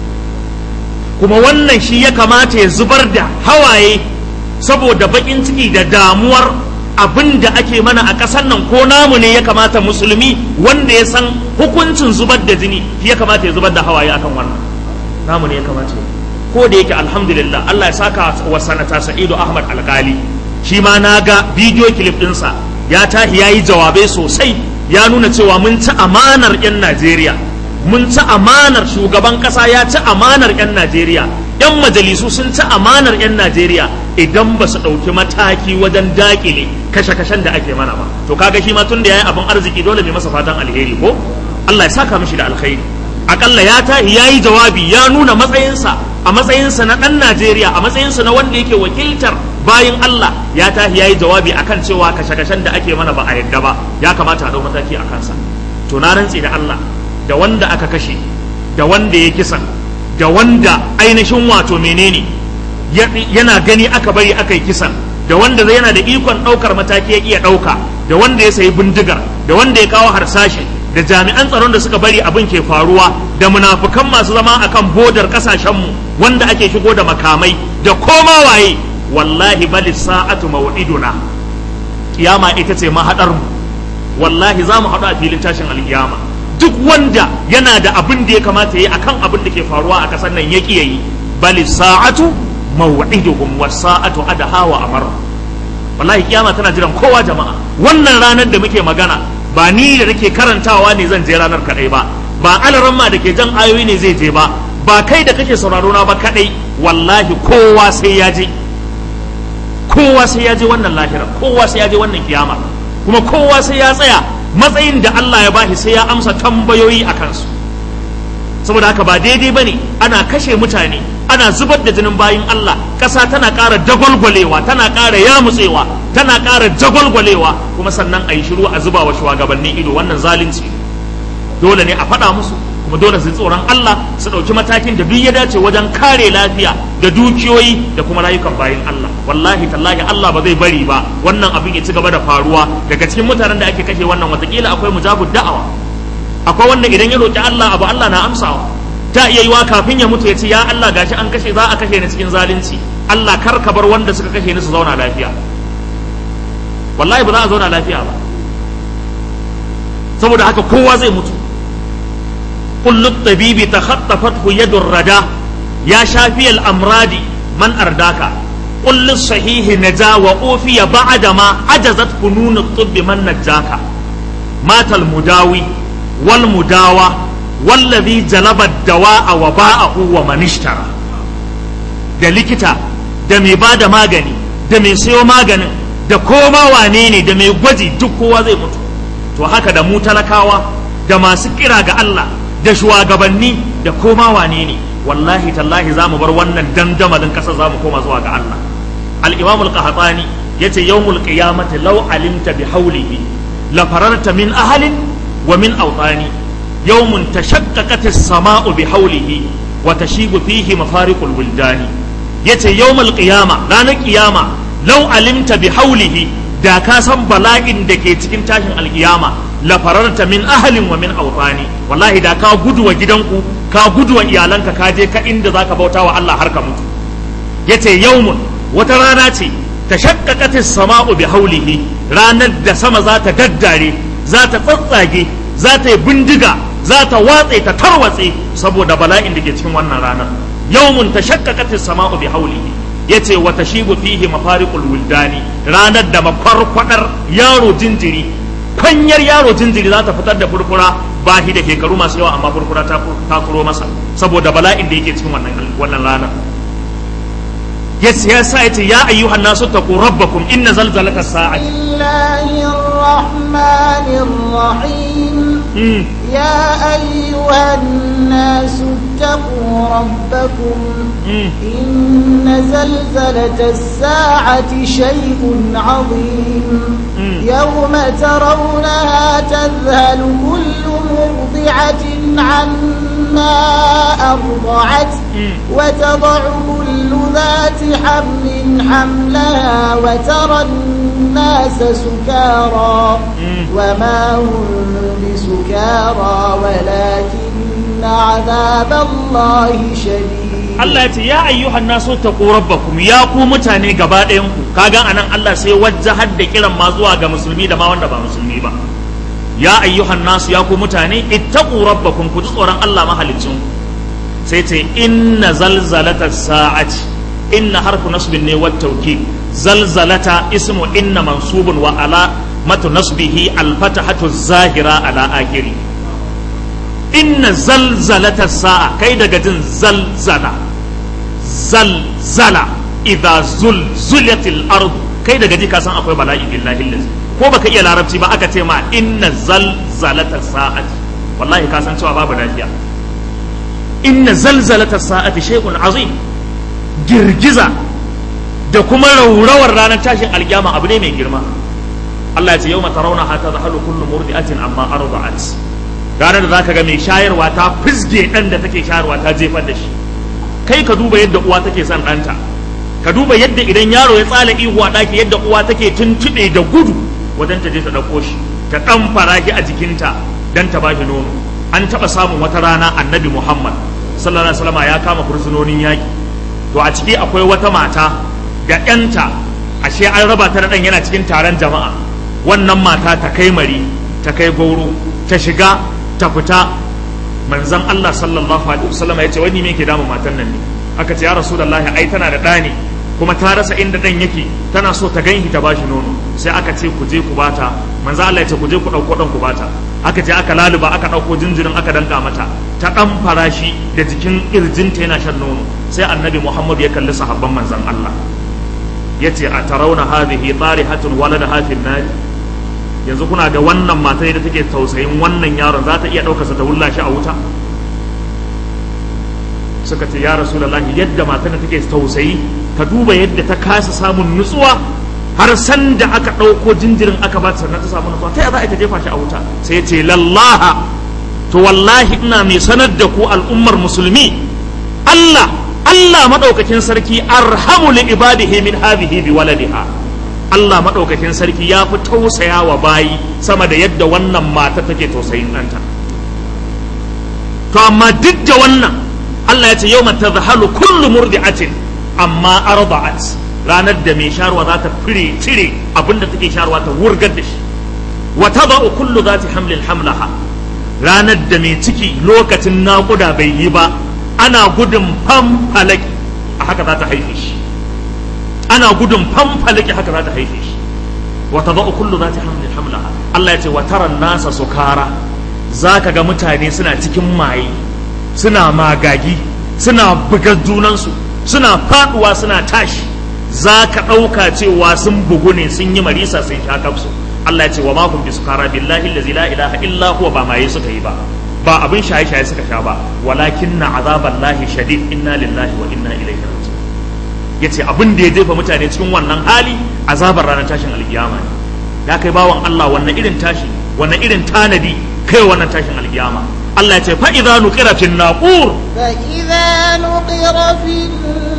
kuma wannan shi ya kamata ya zubar da hawaye saboda bakin ciki da damuwar abin da ake mana a ƙasar nan ko namu ne ya kamata musulmi wanda ya san hukuncin zubar da jini shi ya kamata ya zubar da hawaye akan wannan namu ne ya kamata ya ko da yake alhamdulillah Allah ya saka wa sanata Sa'idu Ahmad Alkali shi ma na ga bidiyo clip ɗinsa ya tahi ya yi jawabai sosai ya nuna cewa mun ci amanar 'yan Najeriya mun ci amanar shugaban ƙasa ya ci amanar 'yan Najeriya 'yan majalisu sun ci amanar 'yan Najeriya idan ba su ɗauki mataki wajen dakile kashe-kashen da ake mana ba to kaga shi ma tun da ya yi abin arziki dole mai masa fatan alheri ko Allah ya saka mishi da alkhairi akalla ya tahi ya yi jawabi ya nuna matsayinsa a matsayinsa na ɗan Najeriya a matsayinsa na wanda yake wakiltar bayin Allah ya tahi ya yi jawabi akan cewa kashe-kashen da ake mana ba a yadda ba ya kamata a ɗau mataki a kansa to na rantse da Allah da wanda aka kashe da wanda ya kisan da wanda ainihin wato menene yana gani aka bari aka yi kisan da wanda zai yana da ikon ɗaukar mataki ya iya ɗauka da wanda ya sayi bindigar da wanda ya kawo harsashi da jami'an tsaron da suka bari abin ke faruwa da munafukan masu zama akan bodar kasashenmu wanda ake shigo da makamai da koma waye wallahi bali sa'atu maw'iduna kiyama ita ce mahadar mu wallahi za mu haɗu a filin tashin alkiyama duk wanda yana da abin da ya kamata ya yi akan abin da ke faruwa a ƙasar nan ya ƙi yayi bali sa'atu maw'iduhum was sa'atu adaha wa amar wallahi kiyama tana jiran kowa jama'a wannan ranar da muke magana ba ni da nake karantawa ne zan je ranar kadai ba ba alaran ma da ke jan ayoyi ne zai je ba ba kai da kake sauraro na ba kadai wallahi kowa sai ya je kowa sai ya je wannan lahira kowa sai ya je wannan kiyama kuma kowa sai ya tsaya matsayin da Allah ya bashi sai ya amsa tambayoyi a kansu saboda haka ba daidai bane ana kashe mutane ana zubar da jinin bayin Allah ƙasa tana ƙara dagwalgwalewa tana ƙara yamutsewa tana ƙara jagwalgwalewa kuma sannan a yi shiru a zuba wa shugabannin ido wannan zalunci dole ne a faɗa musu kuma dole su tsoron Allah su ɗauki matakin da duk ya dace wajen kare lafiya da dukiyoyi da kuma rayukan bayin Allah wallahi tallahi Allah ba zai bari ba wannan abin ya ci gaba da faruwa daga cikin mutanen da ake kashe wannan watakila akwai mujabud da'awa akwai wanda idan ya roki Allah abu Allah na amsawa ta iya yiwa kafin ya mutu ya ce ya Allah gashi an kashe za a kashe ni cikin zalunci Allah kar ka bar wanda suka kashe ni su zauna lafiya wallahi ba za a zauna lafiya ba saboda haka kowa zai mutu kullu tabibi takhattafathu yadur rada ya shafi al-amradi man ardaka kullu sahihi naja wa ufiya ba'da ma ajazat funun at-tibb man najaka matal mudawi wal mudawa wallazi jalaba dawa'a wa ba'ahu wa man ishtara da likita da mai bada magani da mai sayo maganin da koma wane ne da mai gwaji duk kowa zai mutu to haka da mu talakawa da masu kira ga Allah da shugabanni da koma wane ne wallahi tallahi za mu bar wannan dandamalin ƙasar za mu koma zuwa ga Allah al-imam al-qahtani yace yawmul qiyamati law alimta bi hawlihi la fararta min ahalin wa min awtani yawmun tashaqqaqat as-sama'u bi hawlihi wa tashibu fihi mafariqul wuldani yace yawmul qiyama ranar qiyama law alimta bi hawlihi da ka san bala'in da ke cikin tashin alkiyama la fararta min ahalin wa min awtani wallahi da ka gudu wa gidanku ka gudu wa iyalanka ka je ka inda zaka bauta wa Allah har ka mutu yace yawmun wata rana ce tashaqqaqat as-sama'u bi hawlihi ranar da sama za ta daddare za ta tsatsage za ta yi bindiga za ta watse ta tarwatse saboda bala'in da ke cikin wannan ranar yawmun tashaqqaqat as-sama'u bi hawlihi yace wa tashibu fihi mafariqul wuldani ranar da makwarkwadar yaro jinjiri kwanyar yaro jinjiri za ta fitar da furfura ba shi da shekaru masu yawa amma furfura ta kuro masa saboda bala'in da yake cikin wannan wannan ranar ya sa ya ce ya ayyuhan nasu taqu rabbakum inna zalzalata sa'ati الله الرحمن الرحيم mm. يا أيها الناس اتقوا ربكم mm. إن زلزلة الساعة شيء عظيم مم. يوم ترونها تذهل كل مرضعة عما أرضعت مم. وتضع كل ذات حمل حملها وترى الناس سكارى مم. وما هم بسكارى ولكن عذاب الله شديد Allah ya ce ya ayyuhan nasu taqu rabbakum ya ku mutane gaba ɗayan ku kaga anan Allah sai wajjahar da kiran ma zuwa ga musulmi da ma wanda ba musulmi ba ya ayyuhan nasu ya ku mutane ittaqu rabbakum ku ji tsoron Allah mahaliccin ku sai ce inna zalzalata sa'ati inna harfu nasbin ne wat tawkid zalzalata ismu inna mansubun wa ala matu nasbihi al fatahatu zahira ala akhiri inna zalzalata sa'a kai daga jin zalzala zalzala idza zulzilatil ard kai daga ji ka san akwai bala'i billahi lazi ko baka iya larabci ba aka ce ma inna zalzalata sa'ati wallahi ka san cewa babu lafiya inna zalzalata sa'ati shay'un azim girgiza da kuma raurawar ranar tashin alkiyama abu ne mai girma Allah ya ce yau mata rauna hata zahalu kullu murdi'atin amma arda'at ranar da zaka ga mai shayarwa ta fisge dan da take shayarwa ta jefar da shi kai ka duba yadda uwa take son ɗanta ka duba yadda idan yaro ya tsala ihu a ɗaki yadda uwa take tuntuɓe da gudu wajen ta je ta ɗauko shi ta ɗan faraki a jikinta don ta ba shi nono an taɓa samun wata rana annabi muhammad sallallahu alaihi wasallam ya kama fursunonin yaƙi to a ciki akwai wata mata da ƴanta ashe an raba ta da ɗan yana cikin taron jama'a wannan mata ta kai mari ta kai gauro ta shiga ta fita manzon Allah sallallahu alaihi wasallam ya ce wani me ke damun matan nan ne aka ce ya rasulullahi ai tana da ɗa ne kuma ta rasa inda ɗan yake tana so ta ganshi ta bashi nono sai aka ce ku je ku bata manzo Allah ya ce ku je ku ɗauko ɗan ku bata aka ce aka laluba aka ɗauko jinjirin aka danka mata ta ɗan farashi da jikin ƙirjinta yana shan nono sai annabi Muhammad ya kalli sahabban manzon Allah ya ce a tarauna hadhihi tarihatun walada hafin nari yanzu kuna ga wannan mata da take tausayin wannan yaron za ta iya ɗaukarsa ta wulla shi a wuta suka ce ya rasulullahi yadda matar da take tausayi ka duba yadda ta kasa samun nutsuwa har san da aka ɗauko jinjirin aka ba ta sannan ta samu nutsuwa ta za a ta jefa shi a wuta sai ya ce lallaha to wallahi ina mai sanar da ku al'ummar musulmi Allah Allah madaukakin sarki arhamu li ibadihi min hadhihi bi waladiha Allah madaukakin sarki ya fi tausaya wa bayi sama da yadda wannan mata take tausayin ɗanta to amma duk da wannan Allah ya ce yau mata zahalu kullu murdi'atin amma arda'at ranar da mai sharwa za ta fire cire abinda take sharwa ta wurgar da shi wa tada'u kullu zati hamlin hamlaha ranar da mai ciki lokacin naƙuda bai yi ba ana gudun famfalaki a haka za ta haife shi ana gudun famfalaki haka za ta haife shi wa tada'u kullu zati hamlin hamlaha Allah ya ce wa taran nasa sukara zaka ga mutane suna cikin maye suna magagi suna bugar junansu suna faduwa suna tashi za ka ɗauka cewa sun bugu ne sun yi marisa sun sha kafsu Allah ya ce wa mahum bi sukara billahi allazi la ilaha illa huwa ba maye suka yi ba ba abin shaye shaye suka sha ba walakin na azaban lahi shadid inna lillahi wa inna ilaihi raji'un yace abin da ya jefa mutane cikin wannan hali azabar ranar tashin alkiyama ne ya kai bawan Allah wannan irin tashi wannan irin tanadi kai wannan tashin alkiyama Allah ya ce fa'iza nuƙira fin naƙur. فإذا نقر في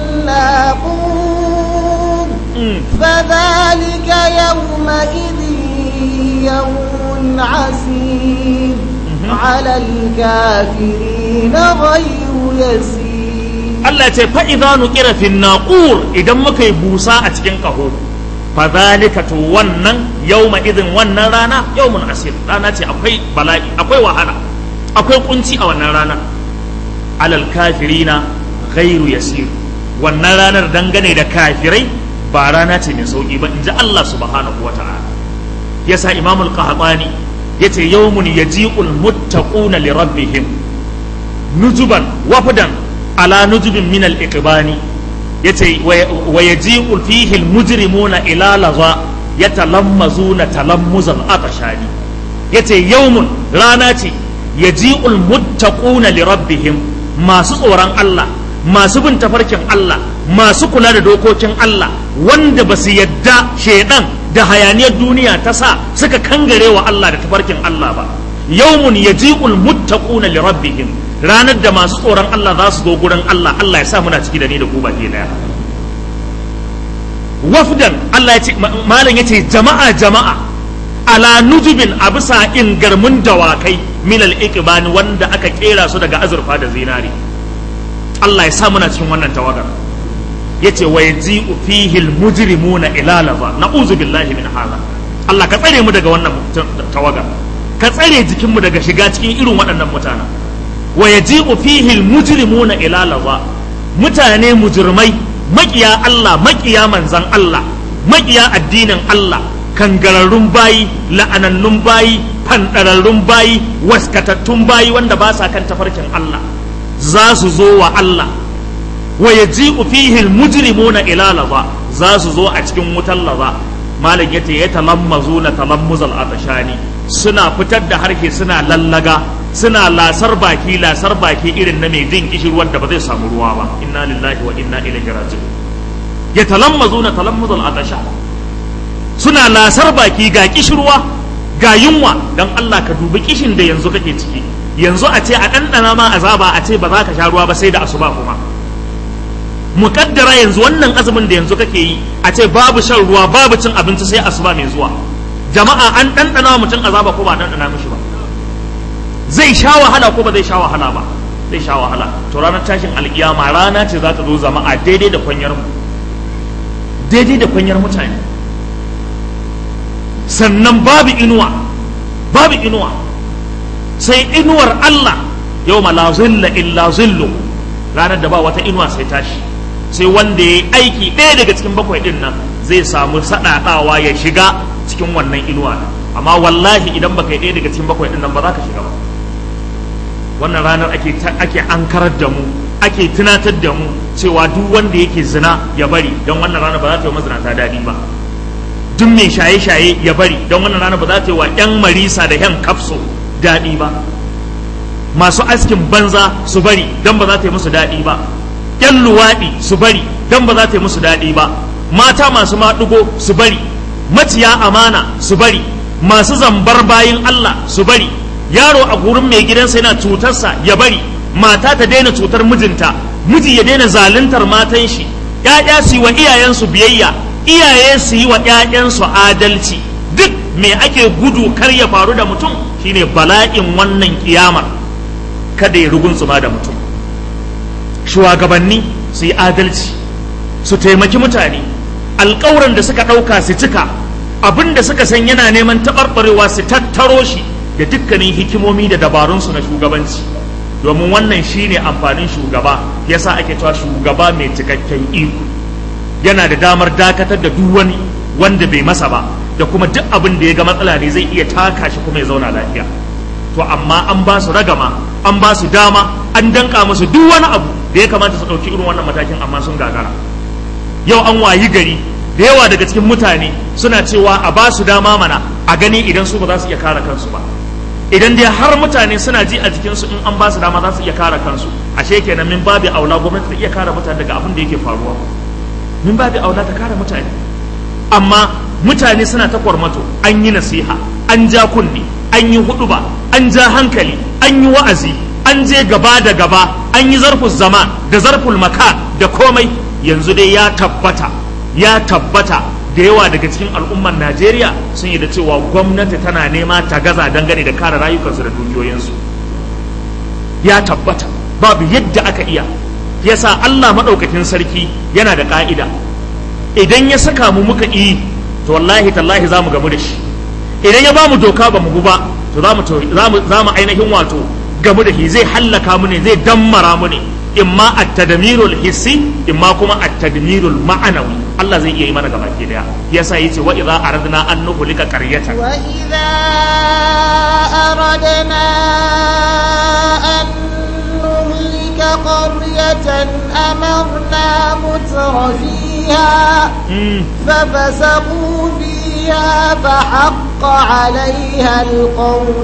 الناقور فذلك يومئذ يوم عسير على الكافرين غير يسير Allah ya ce fa'iza nuƙira fin naƙur idan muka yi busa a cikin ƙaho. fadhalika to wannan yawma idin wannan rana yawmun asir rana ce akwai bala'i akwai wahala akwai kunci a wannan rana alal kafirina ghairu yasir wannan ranar dangane da kafirai ba rana ce mai sauki ba inji Allah subhanahu wata'ala yasa imamul qahtani yace yawmun yaji'ul muttaquna li rabbihim nujuban wafdan ala nujubin min al iqbani yace wa yaji'u fihi almujrimuna ila laza yatalammazuna talammuzal atashani yace yawmun rana ce yaji'ul muttaquna li rabbihim masu tsoron Allah masu bin tafarkin Allah masu kula da dokokin Allah wanda ba su yadda shaidan da hayaniyar duniya ta sa suka kangare wa Allah da tafarkin Allah ba yawmun yaji'ul muttaquna li rabbihim ranar da masu tsoron Allah za su zo gurin Allah Allah ya sa muna ciki da ni da ku baki daya wafdan Allah ya ce malam ya ce jama'a jama'a ala nujubin a bisa ingarmin dawakai milal iqbani wanda aka kera su daga azurfa da zinari Allah ya sa muna cikin wannan tawagar yace wa yaji'u fihi almujrimuna ila laza na'udzu billahi min hadha Allah ka tsare mu daga wannan tawagar ka tsare jikin mu daga shiga cikin irin waɗannan mutanen wa yaji'u fihi almujrimuna ila laza mutane mujrimai makiya Allah makiya manzan Allah makiya addinin Allah kangararrun bayi la'anannun bayi fandararrun bayi waskatattun bayi wanda ba sa kan tafarkin Allah za su zo wa Allah wa yaji'u fihi almujrimuna ila laza za su zo a cikin wutar laza malam yace ya talammazuna talammuzal atashani suna fitar da harshe suna lallaga suna lasar baki lasar baki irin na mai jin kishirwar da ba zai samu ruwa ba inna lillahi wa inna ilaihi raji'un ya talammazuna talammuzal atasha suna lasar baki ga kishirwa ga yunwa dan Allah ka dubi kishin da yanzu kake ciki yanzu a ce a ɗanɗana ma azaba a ce ba za ka sha ruwa ba sai da asuba kuma muƙaddara yanzu wannan azumin da yanzu kake yi a ce babu shan ruwa babu cin abinci sai asuba mai zuwa jama'a an ɗanɗana mutum azaba ko ba ɗanɗana mishi ba zai sha wahala ko ba zai sha wahala ba zai sha wahala to ranar tashin alkiyama rana ce za ta zo zama a daidai da kwanyar mu daidai da kwanyar mutane sannan babu inuwa babu inuwa sai inuwar Allah yau la zilla illa zillu ranar da ba wata inuwa sai tashi sai wanda ya aiki ɗaya daga cikin bakwai ɗin nan zai samu saɗaɗawa ya shiga cikin wannan inuwa amma wallahi idan baka yi ɗaya daga cikin bakwai ɗin nan ba za ka shiga ba wannan ranar ake ake ankarar da mu ake tunatar da mu cewa duk wanda yake zina ya bari don wannan ranar ba za ta yi mazinata daɗi ba duk mai shaye-shaye ya bari don wannan ranar ba za ta yi wa 'yan marisa da 'yan kafso daɗi ba masu askin banza su bari don ba za ta yi musu daɗi ba 'yan luwaɗi su bari don ba za ta yi musu daɗi ba mata masu maɗugo su bari maciya amana su bari masu zambar bayin Allah su bari yaro a gurin mai gidansa yana cutarsa ya bari mata ta daina cutar mijinta miji ya daina zaluntar matan shi ‘ya'ya su yi wa iyayensu biyayya iyaye su yi wa ‘ya'yansu adalci duk me ake gudu kar ya faru da mutum shine bala'in wannan kiyamar kada ya rugunsuma da mutum shugabanni su yi adalci su taimaki mutane alƙawuran da suka ɗauka su cika abin da suka san yana neman taɓarɓarewa su tattaro shi da dukkanin hikimomi da dabarunsu na shugabanci domin wannan shine amfanin shugaba yasa ake cewa shugaba mai cikakken iko yana da damar dakatar da duk wani wanda bai masa ba da kuma duk abin da ya ga matsala ne zai iya taka shi kuma ya zauna lafiya to amma an ba su ragama an ba su dama an danka musu duk wani abu da ya kamata su ɗauki irin wannan matakin amma sun gagara yau an wayi gari da yawa daga cikin mutane suna cewa a ba su dama mana a gani idan su ba za su iya kare kansu ba idan dai har mutane suna ji a jikinsu in an ba su dama za su iya kare kansu ashe kenan min babu aula gwamnati ta iya kare mutane daga abin da yake faruwa min babu aula ta kare mutane amma mutane suna ta kwarmato an yi nasiha an ja kunni an yi huduba an ja hankali an yi wa'azi an je gaba da gaba an yi zarful zaman da zarful maka da komai yanzu dai ya tabbata ya tabbata da yawa daga cikin al'ummar najeriya sun yi da cewa gwamnati tana nema ta gaza dangane da kare rayukansu da dukiyoyinsu ya tabbata babu yadda aka iya yasa allah maɗaukakin sarki yana da ƙa'ida idan ya saka mu muka yi to wallahi tallahi za mu gamu da shi idan ya ba mu doka ba mu ba to za mu ainihin wato gamu da shi zai hallaka mu ne zai dammara mu ne imma at-tadmirul hissi imma kuma at-tadmirul ma'anawi Allah zai iya yi mana gaba ke daya yasa yace wa idza aradna an nuhlika qaryatan wa idza aradna an nuhlika تلك قرية أمرنا متر فيها ففسقوا فيها فحق عليها القول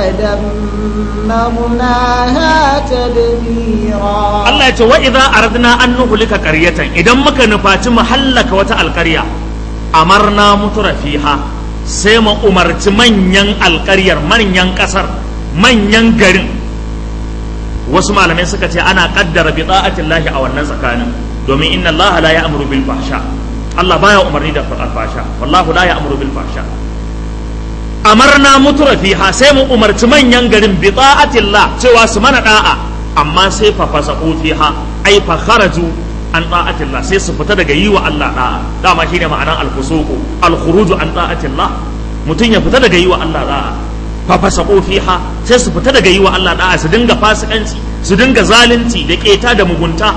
فدمرناها تدميرا Allah ya ce wa idza aradna an nuhlika qaryatan idan muka nufaci mu hallaka wata alƙarya amarna mutura fiha sai mu umarci manyan alƙaryar manyan ƙasar manyan garin wasu malamai suka ce ana kaddara bi ta'atillahi a wannan tsakanin domin inna Allah la ya'muru bil fahsha Allah baya umarni da fahsha wallahu la ya'muru bil fahsha amarna mutura fiha sai mu umarci manyan garin bi ta'atillah cewa su mana da'a amma sai fa fasaqu fiha ai fa kharaju an ta'atillah sai su fita daga yi wa Allah da'a dama shine ma'anar al-fusuqu al-khuruju an ta'atillah mutum ya fita daga yi wa Allah da'a fafasaqu fiha sai su fita daga yi wa Allah da'a su dinga fasikanci su dinga zalunci da keta da mugunta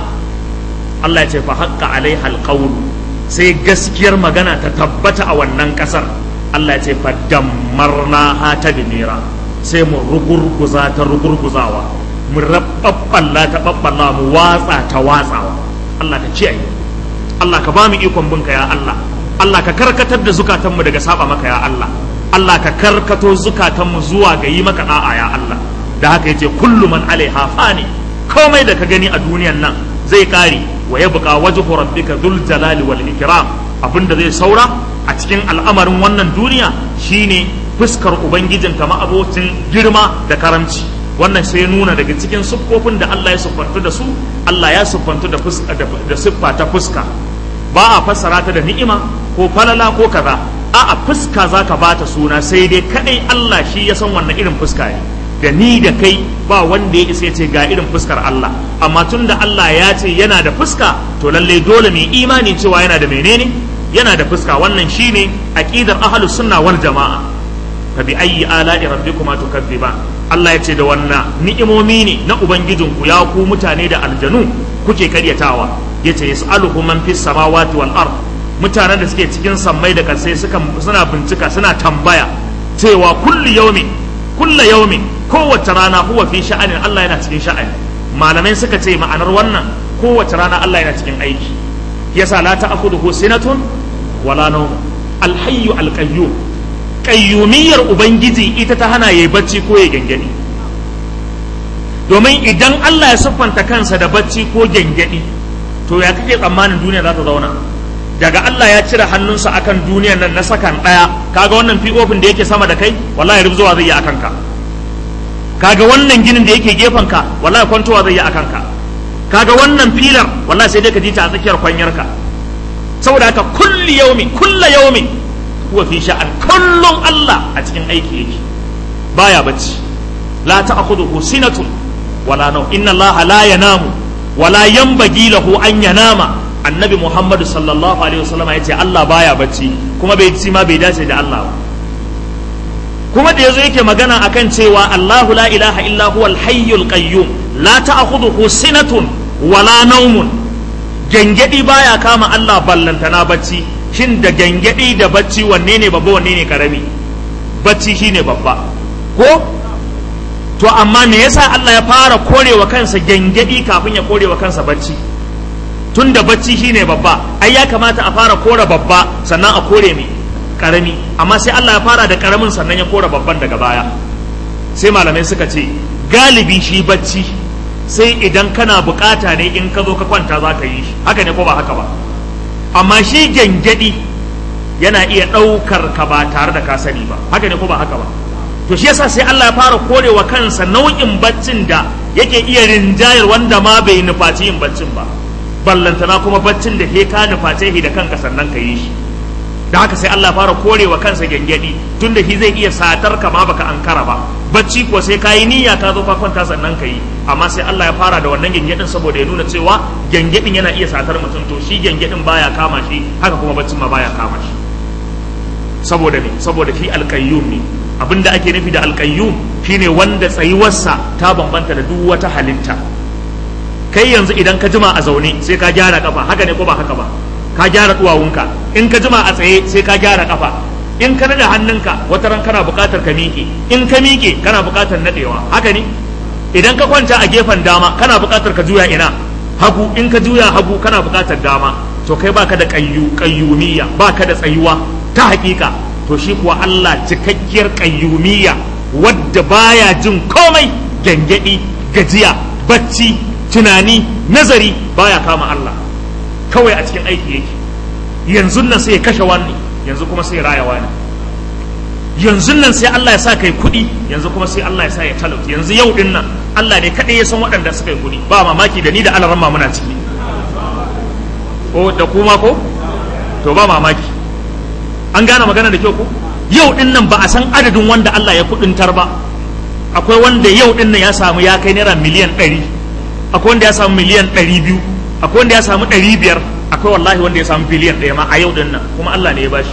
Allah ya ce fa haqqa alaiha alqawl sai gaskiyar magana ta tabbata a wannan kasar Allah ya ce fa dammarna ha ta dinira sai mu rugurguza ta rugurguzawa mu rabballa ta babballa mu watsa ta watsawa Allah ka kiyaye Allah ka ba mu ikon binka ya Allah Allah ka karkatar da zukatanmu daga saba maka ya Allah Allah ka karkato zukatanmu zuwa ga yi maka da'a ya Allah da haka yace kullu man alaiha fani komai da ka gani a duniyan nan zai kare wa yabqa wajhu rabbika dhul jalali wal ikram abinda zai saura a cikin al'amarin wannan duniya shine fuskar ubangijin kama abocin girma da karamci wannan sai nuna daga cikin siffofin da Allah ya siffantu da su Allah ya siffantu da fuska da siffa ta fuska ba a fassara ta da ni'ima ko falala ko kaza a'a fuska zaka bata suna sai dai kadai Allah shi ya san wannan irin fuska ne da ni da kai ba wanda ya isa ya ce ga irin fuskar Allah amma tun da Allah ya ce yana da fuska to lalle dole mai imani cewa yana da menene yana da fuska wannan shine aqidar ahlus sunna wal jamaa fa bi ayyi ala'i rabbikuma tukadziban Allah ya ce da wannan ni'imomi ne na ubangijinku ya ku mutane da aljanu kuke karyatawa yace yas'aluhu man fis samawati wal ard mutanen da suke cikin sammai da kansai suka suna bincika suna tambaya cewa kullu yaumi kullu yaumi kowace rana huwa fi sha'anin Allah yana cikin sha'ani malamai suka ce ma'anar wannan kowace rana Allah yana cikin aiki yasa la ta'khudhuhu sinatun wala nawm al-hayyu al-qayyum qayyumiyyar ubangiji ita ta hana yayi bacci ko ya gengedi domin idan Allah ya siffanta kansa da bacci ko gengedi to ya kake tsammanin duniya za ta zauna daga Allah ya cire hannunsa akan duniyar nan na sakan daya kaga wannan fi'ofin da yake sama da kai wallahi rubzuwa zai yi akan ka kaga wannan ginin da yake gefen ka wallahi kwantowa zai yi akan ka kaga wannan filar wallahi sai dai ka ji ta a tsakiyar kwanyar ka saboda haka kulli yaumi kulla yaumi huwa fi sha'an kullum Allah a cikin aiki yake baya bacci la ta'khudhuhu sinatun wala nawm inna Allah la yanamu wala yanbaghi lahu an yanama annabi Muhammadu sallallahu alaihi wasallam yace Allah baya bacci kuma bai ci ma bai dace da Allah ba kuma da yazo yake magana akan cewa Allahu la ilaha illa huwal hayyul qayyum la ta'khudhuhu sinatun wala nawmun gangadi baya kama Allah ballantana bacci shin da gangadi da bacci wanne ne babba wanne ne karami bacci shine babba ko to amma me yasa Allah ya fara korewa kansa gangadi kafin ya korewa kansa bacci tunda bacci shine babba ai ya kamata a fara kore babba sannan a kore me karami amma sai Allah ya fara da karamin sannan ya kora babban daga baya sai malamai suka ce galibi shi bacci sai idan kana bukata ne in ka zo ka kwanta za ka yi shi haka ne ko ba haka ba amma shi gyangyaɗi yana iya ɗaukar ka ba tare da ka sani ba haka ne ko ba haka ba to shi yasa sai Allah ya fara korewa kansa nau'in baccin da yake iya rinjayar wanda ma bai nufaci yin baccin ba ballantana kuma baccin da ke ka nuface shi da kanka sannan ka yi shi da haka sai Allah fara korewa kansa gyangyadi tun da shi zai iya satar ka ma baka ankara ba bacci ko sai kayi niyya ka zo ka kwanta sannan ka yi amma sai Allah ya fara da wannan gyangyadin saboda ya nuna cewa gyangyadin yana iya satar mutum to shi gyangyadin baya kama shi haka kuma baccin ma baya kama shi saboda me saboda shi alqayyum ne abinda ake nufi da alqayyum shine wanda tsayuwarsa ta bambanta da duk wata halitta kai yanzu idan ka jima a zaune sai ka gyara kafa haka ne ko ba haka ba ka gyara duwawunka in ka jima a tsaye sai ka gyara kafa in ka nada hannunka wata ran kana buƙatar ka miƙe in ka miƙe kana buƙatar nadewa haka ne idan ka kwanta a gefen dama kana buƙatar ka juya ina hagu in ka juya hagu kana buƙatar dama to kai baka da qayyu qayyumiyya baka da tsayuwa ta hakika to shi kuwa Allah cikakkiyar qayyumiyya wadda baya jin komai gangadi gajiya bacci tunani nazari baya kama Allah kawai a cikin aiki yake yanzu nan sai ya kashe wani yanzu kuma sai ya raya wani yanzu nan sai Allah ya sa kai kuɗi yanzu kuma sai Allah ya sa ya talauta yanzu yau din nan Allah ne kaɗai ya san waɗanda suka yi kuɗi ba mamaki da ni da alaramma muna ciki ko da kuma ko to ba mamaki an gane magana da kyau ko yau din nan ba a san adadin wanda Allah ya kuɗintar ba akwai wanda yau din nan ya samu ya kai naira miliyan ɗari akwai wanda ya samu miliyan ɗari biyu akwai wanda ya samu ɗari biyar akwai wallahi wanda ya samu biliyan ɗaya ma a yau din nan kuma Allah ne ya bashi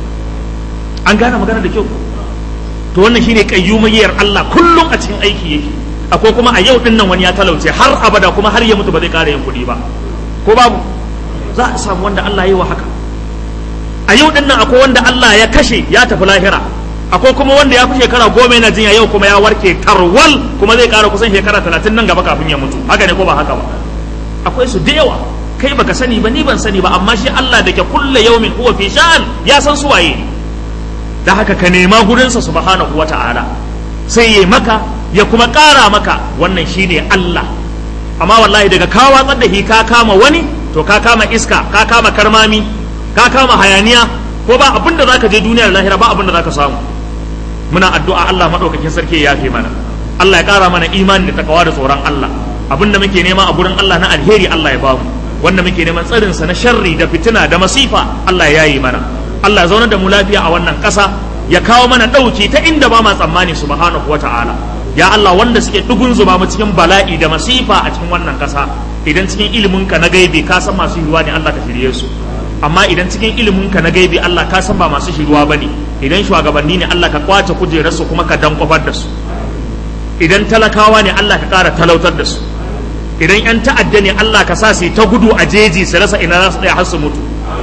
an gane magana da kyau to wannan shine kayyumayyar Allah kullum a cikin aiki yake akwai kuma a yau din nan wani ya talauce har abada kuma har ya mutu ba zai ƙara yin kuɗi ba ko babu za a samu wanda Allah ya yi wa haka a yau din nan akwai wanda Allah ya kashe ya tafi lahira akwai kuma wanda ya fi shekara goma yana jinya yau kuma ya warke tarwal kuma zai ƙara kusan shekara talatin nan gaba kafin ya mutu haka ne ko ba haka ba akwai su da yawa kai baka sani ba ni ban sani ba amma shi Allah da ke kulle yaumin huwa fi sha'an ya san su waye da haka ka nema gurinsa subhanahu wata'ala sai ya maka ya kuma ƙara maka wannan shine Allah amma wallahi daga ka watsar da shi ka kama wani to ka kama iska ka kama karmami ka kama hayaniya ko ba abin da zaka je duniyar lahira ba abin da zaka samu muna addu'a Allah madaukakin sarki ya yafe mana Allah ya ƙara mana imani da takawa da tsoron Allah abin da muke nema a gurin Allah na alheri Allah ya bamu wanda muke neman tsarinsa na sharri da fitina da masifa Allah ya yi mana Allah ya zaunar da mu lafiya a wannan ƙasa ya kawo mana ɗauki ta inda ba ma tsammani subhanahu wa ta'ala ya Allah wanda suke dugun zuba mu cikin bala'i da masifa a cikin wannan ƙasa idan cikin ilimin ka na gaibi ka san masu yiwuwa ne Allah ka shirye su amma idan cikin ilimin ka na gaibi Allah ka san ba masu shiruwa bane idan shugabanni ne Allah ka kwace kujerarsu kuma ka dankwafar da su idan talakawa ne Allah ka ƙara talautar da su idan 'yan ta'adda ne Allah ka sa su ta gudu a jeji su rasa ina za su tsaya har su mutu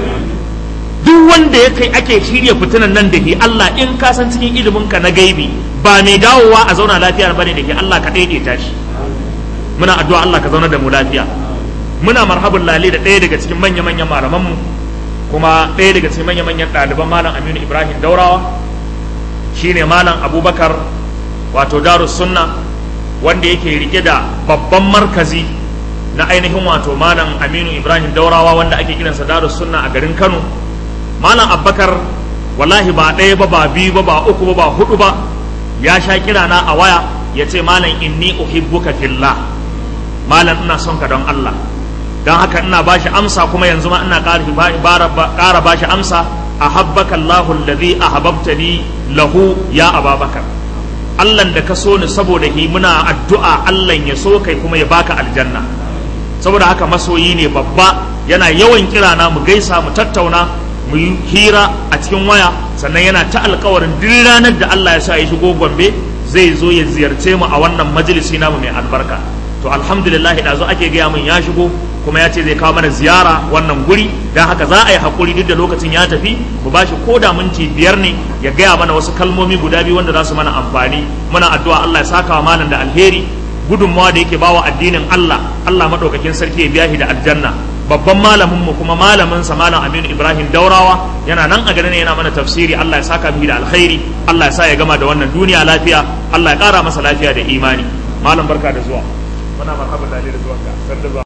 duk wanda ya kai ake shirya fitinan nan da ke Allah in ka san cikin ilimin ka na gaibi ba mai dawowa a zauna lafiya bane da ke Allah ka daidaita shi muna addu'a Allah ka zauna da mu lafiya muna marhabun lale da ɗaya daga cikin manya-manyan malamanmu kuma ɗaya daga cikin manya-manyan ɗaliban malam Aminu Ibrahim Daurawa shine malam Abubakar wato Darus Sunna wanda yake rike da babban markazi na ainihin wato malam aminu ibrahim daurawa wanda ake kiransa darus sunna a garin kano malam abbakar wallahi ba ɗaya ba ba biyu ba ba uku ba ba hudu ba ya sha kira na a waya ya ce malam inni uhibbuka fillah malam ina son ka don allah don haka ina bashi amsa kuma yanzu ma ina ƙara bashi amsa ahabbaka allahu alladhi ahabbtani lahu ya ababakar Allah da ka so ni saboda hi muna addu'a Allah ya so kai kuma ya baka aljanna saboda haka masoyi ne babba yana yawan kira na mu gaisa mu tattauna mu yi hira a cikin waya sannan yana ta alkawarin duk ranar da Allah ya sa ya shigo Gombe zai zo ya ziyarce mu a wannan majalisi namu mai albarka to alhamdulillah da zo ake gaya min ya shigo kuma ya ce zai kawo mana ziyara wannan guri don haka za a yi haƙuri duk da lokacin ya tafi mu ba shi ko da minti biyar ne ya gaya mana wasu kalmomi guda biyu wanda za su mana amfani muna addu'a Allah ya saka wa malam da alheri gudunmawa da yake bawa addinin Allah Allah madaukakin sarki ya biya shi da aljanna babban malamin mu kuma malamin sa malam Aminu Ibrahim Daurawa yana nan a garin yana mana tafsiri Allah ya saka mishi da alkhairi Allah ya sa ya gama da wannan duniya lafiya Allah ya kara masa lafiya da imani malam barka da zuwa muna marhaban da zuwa ka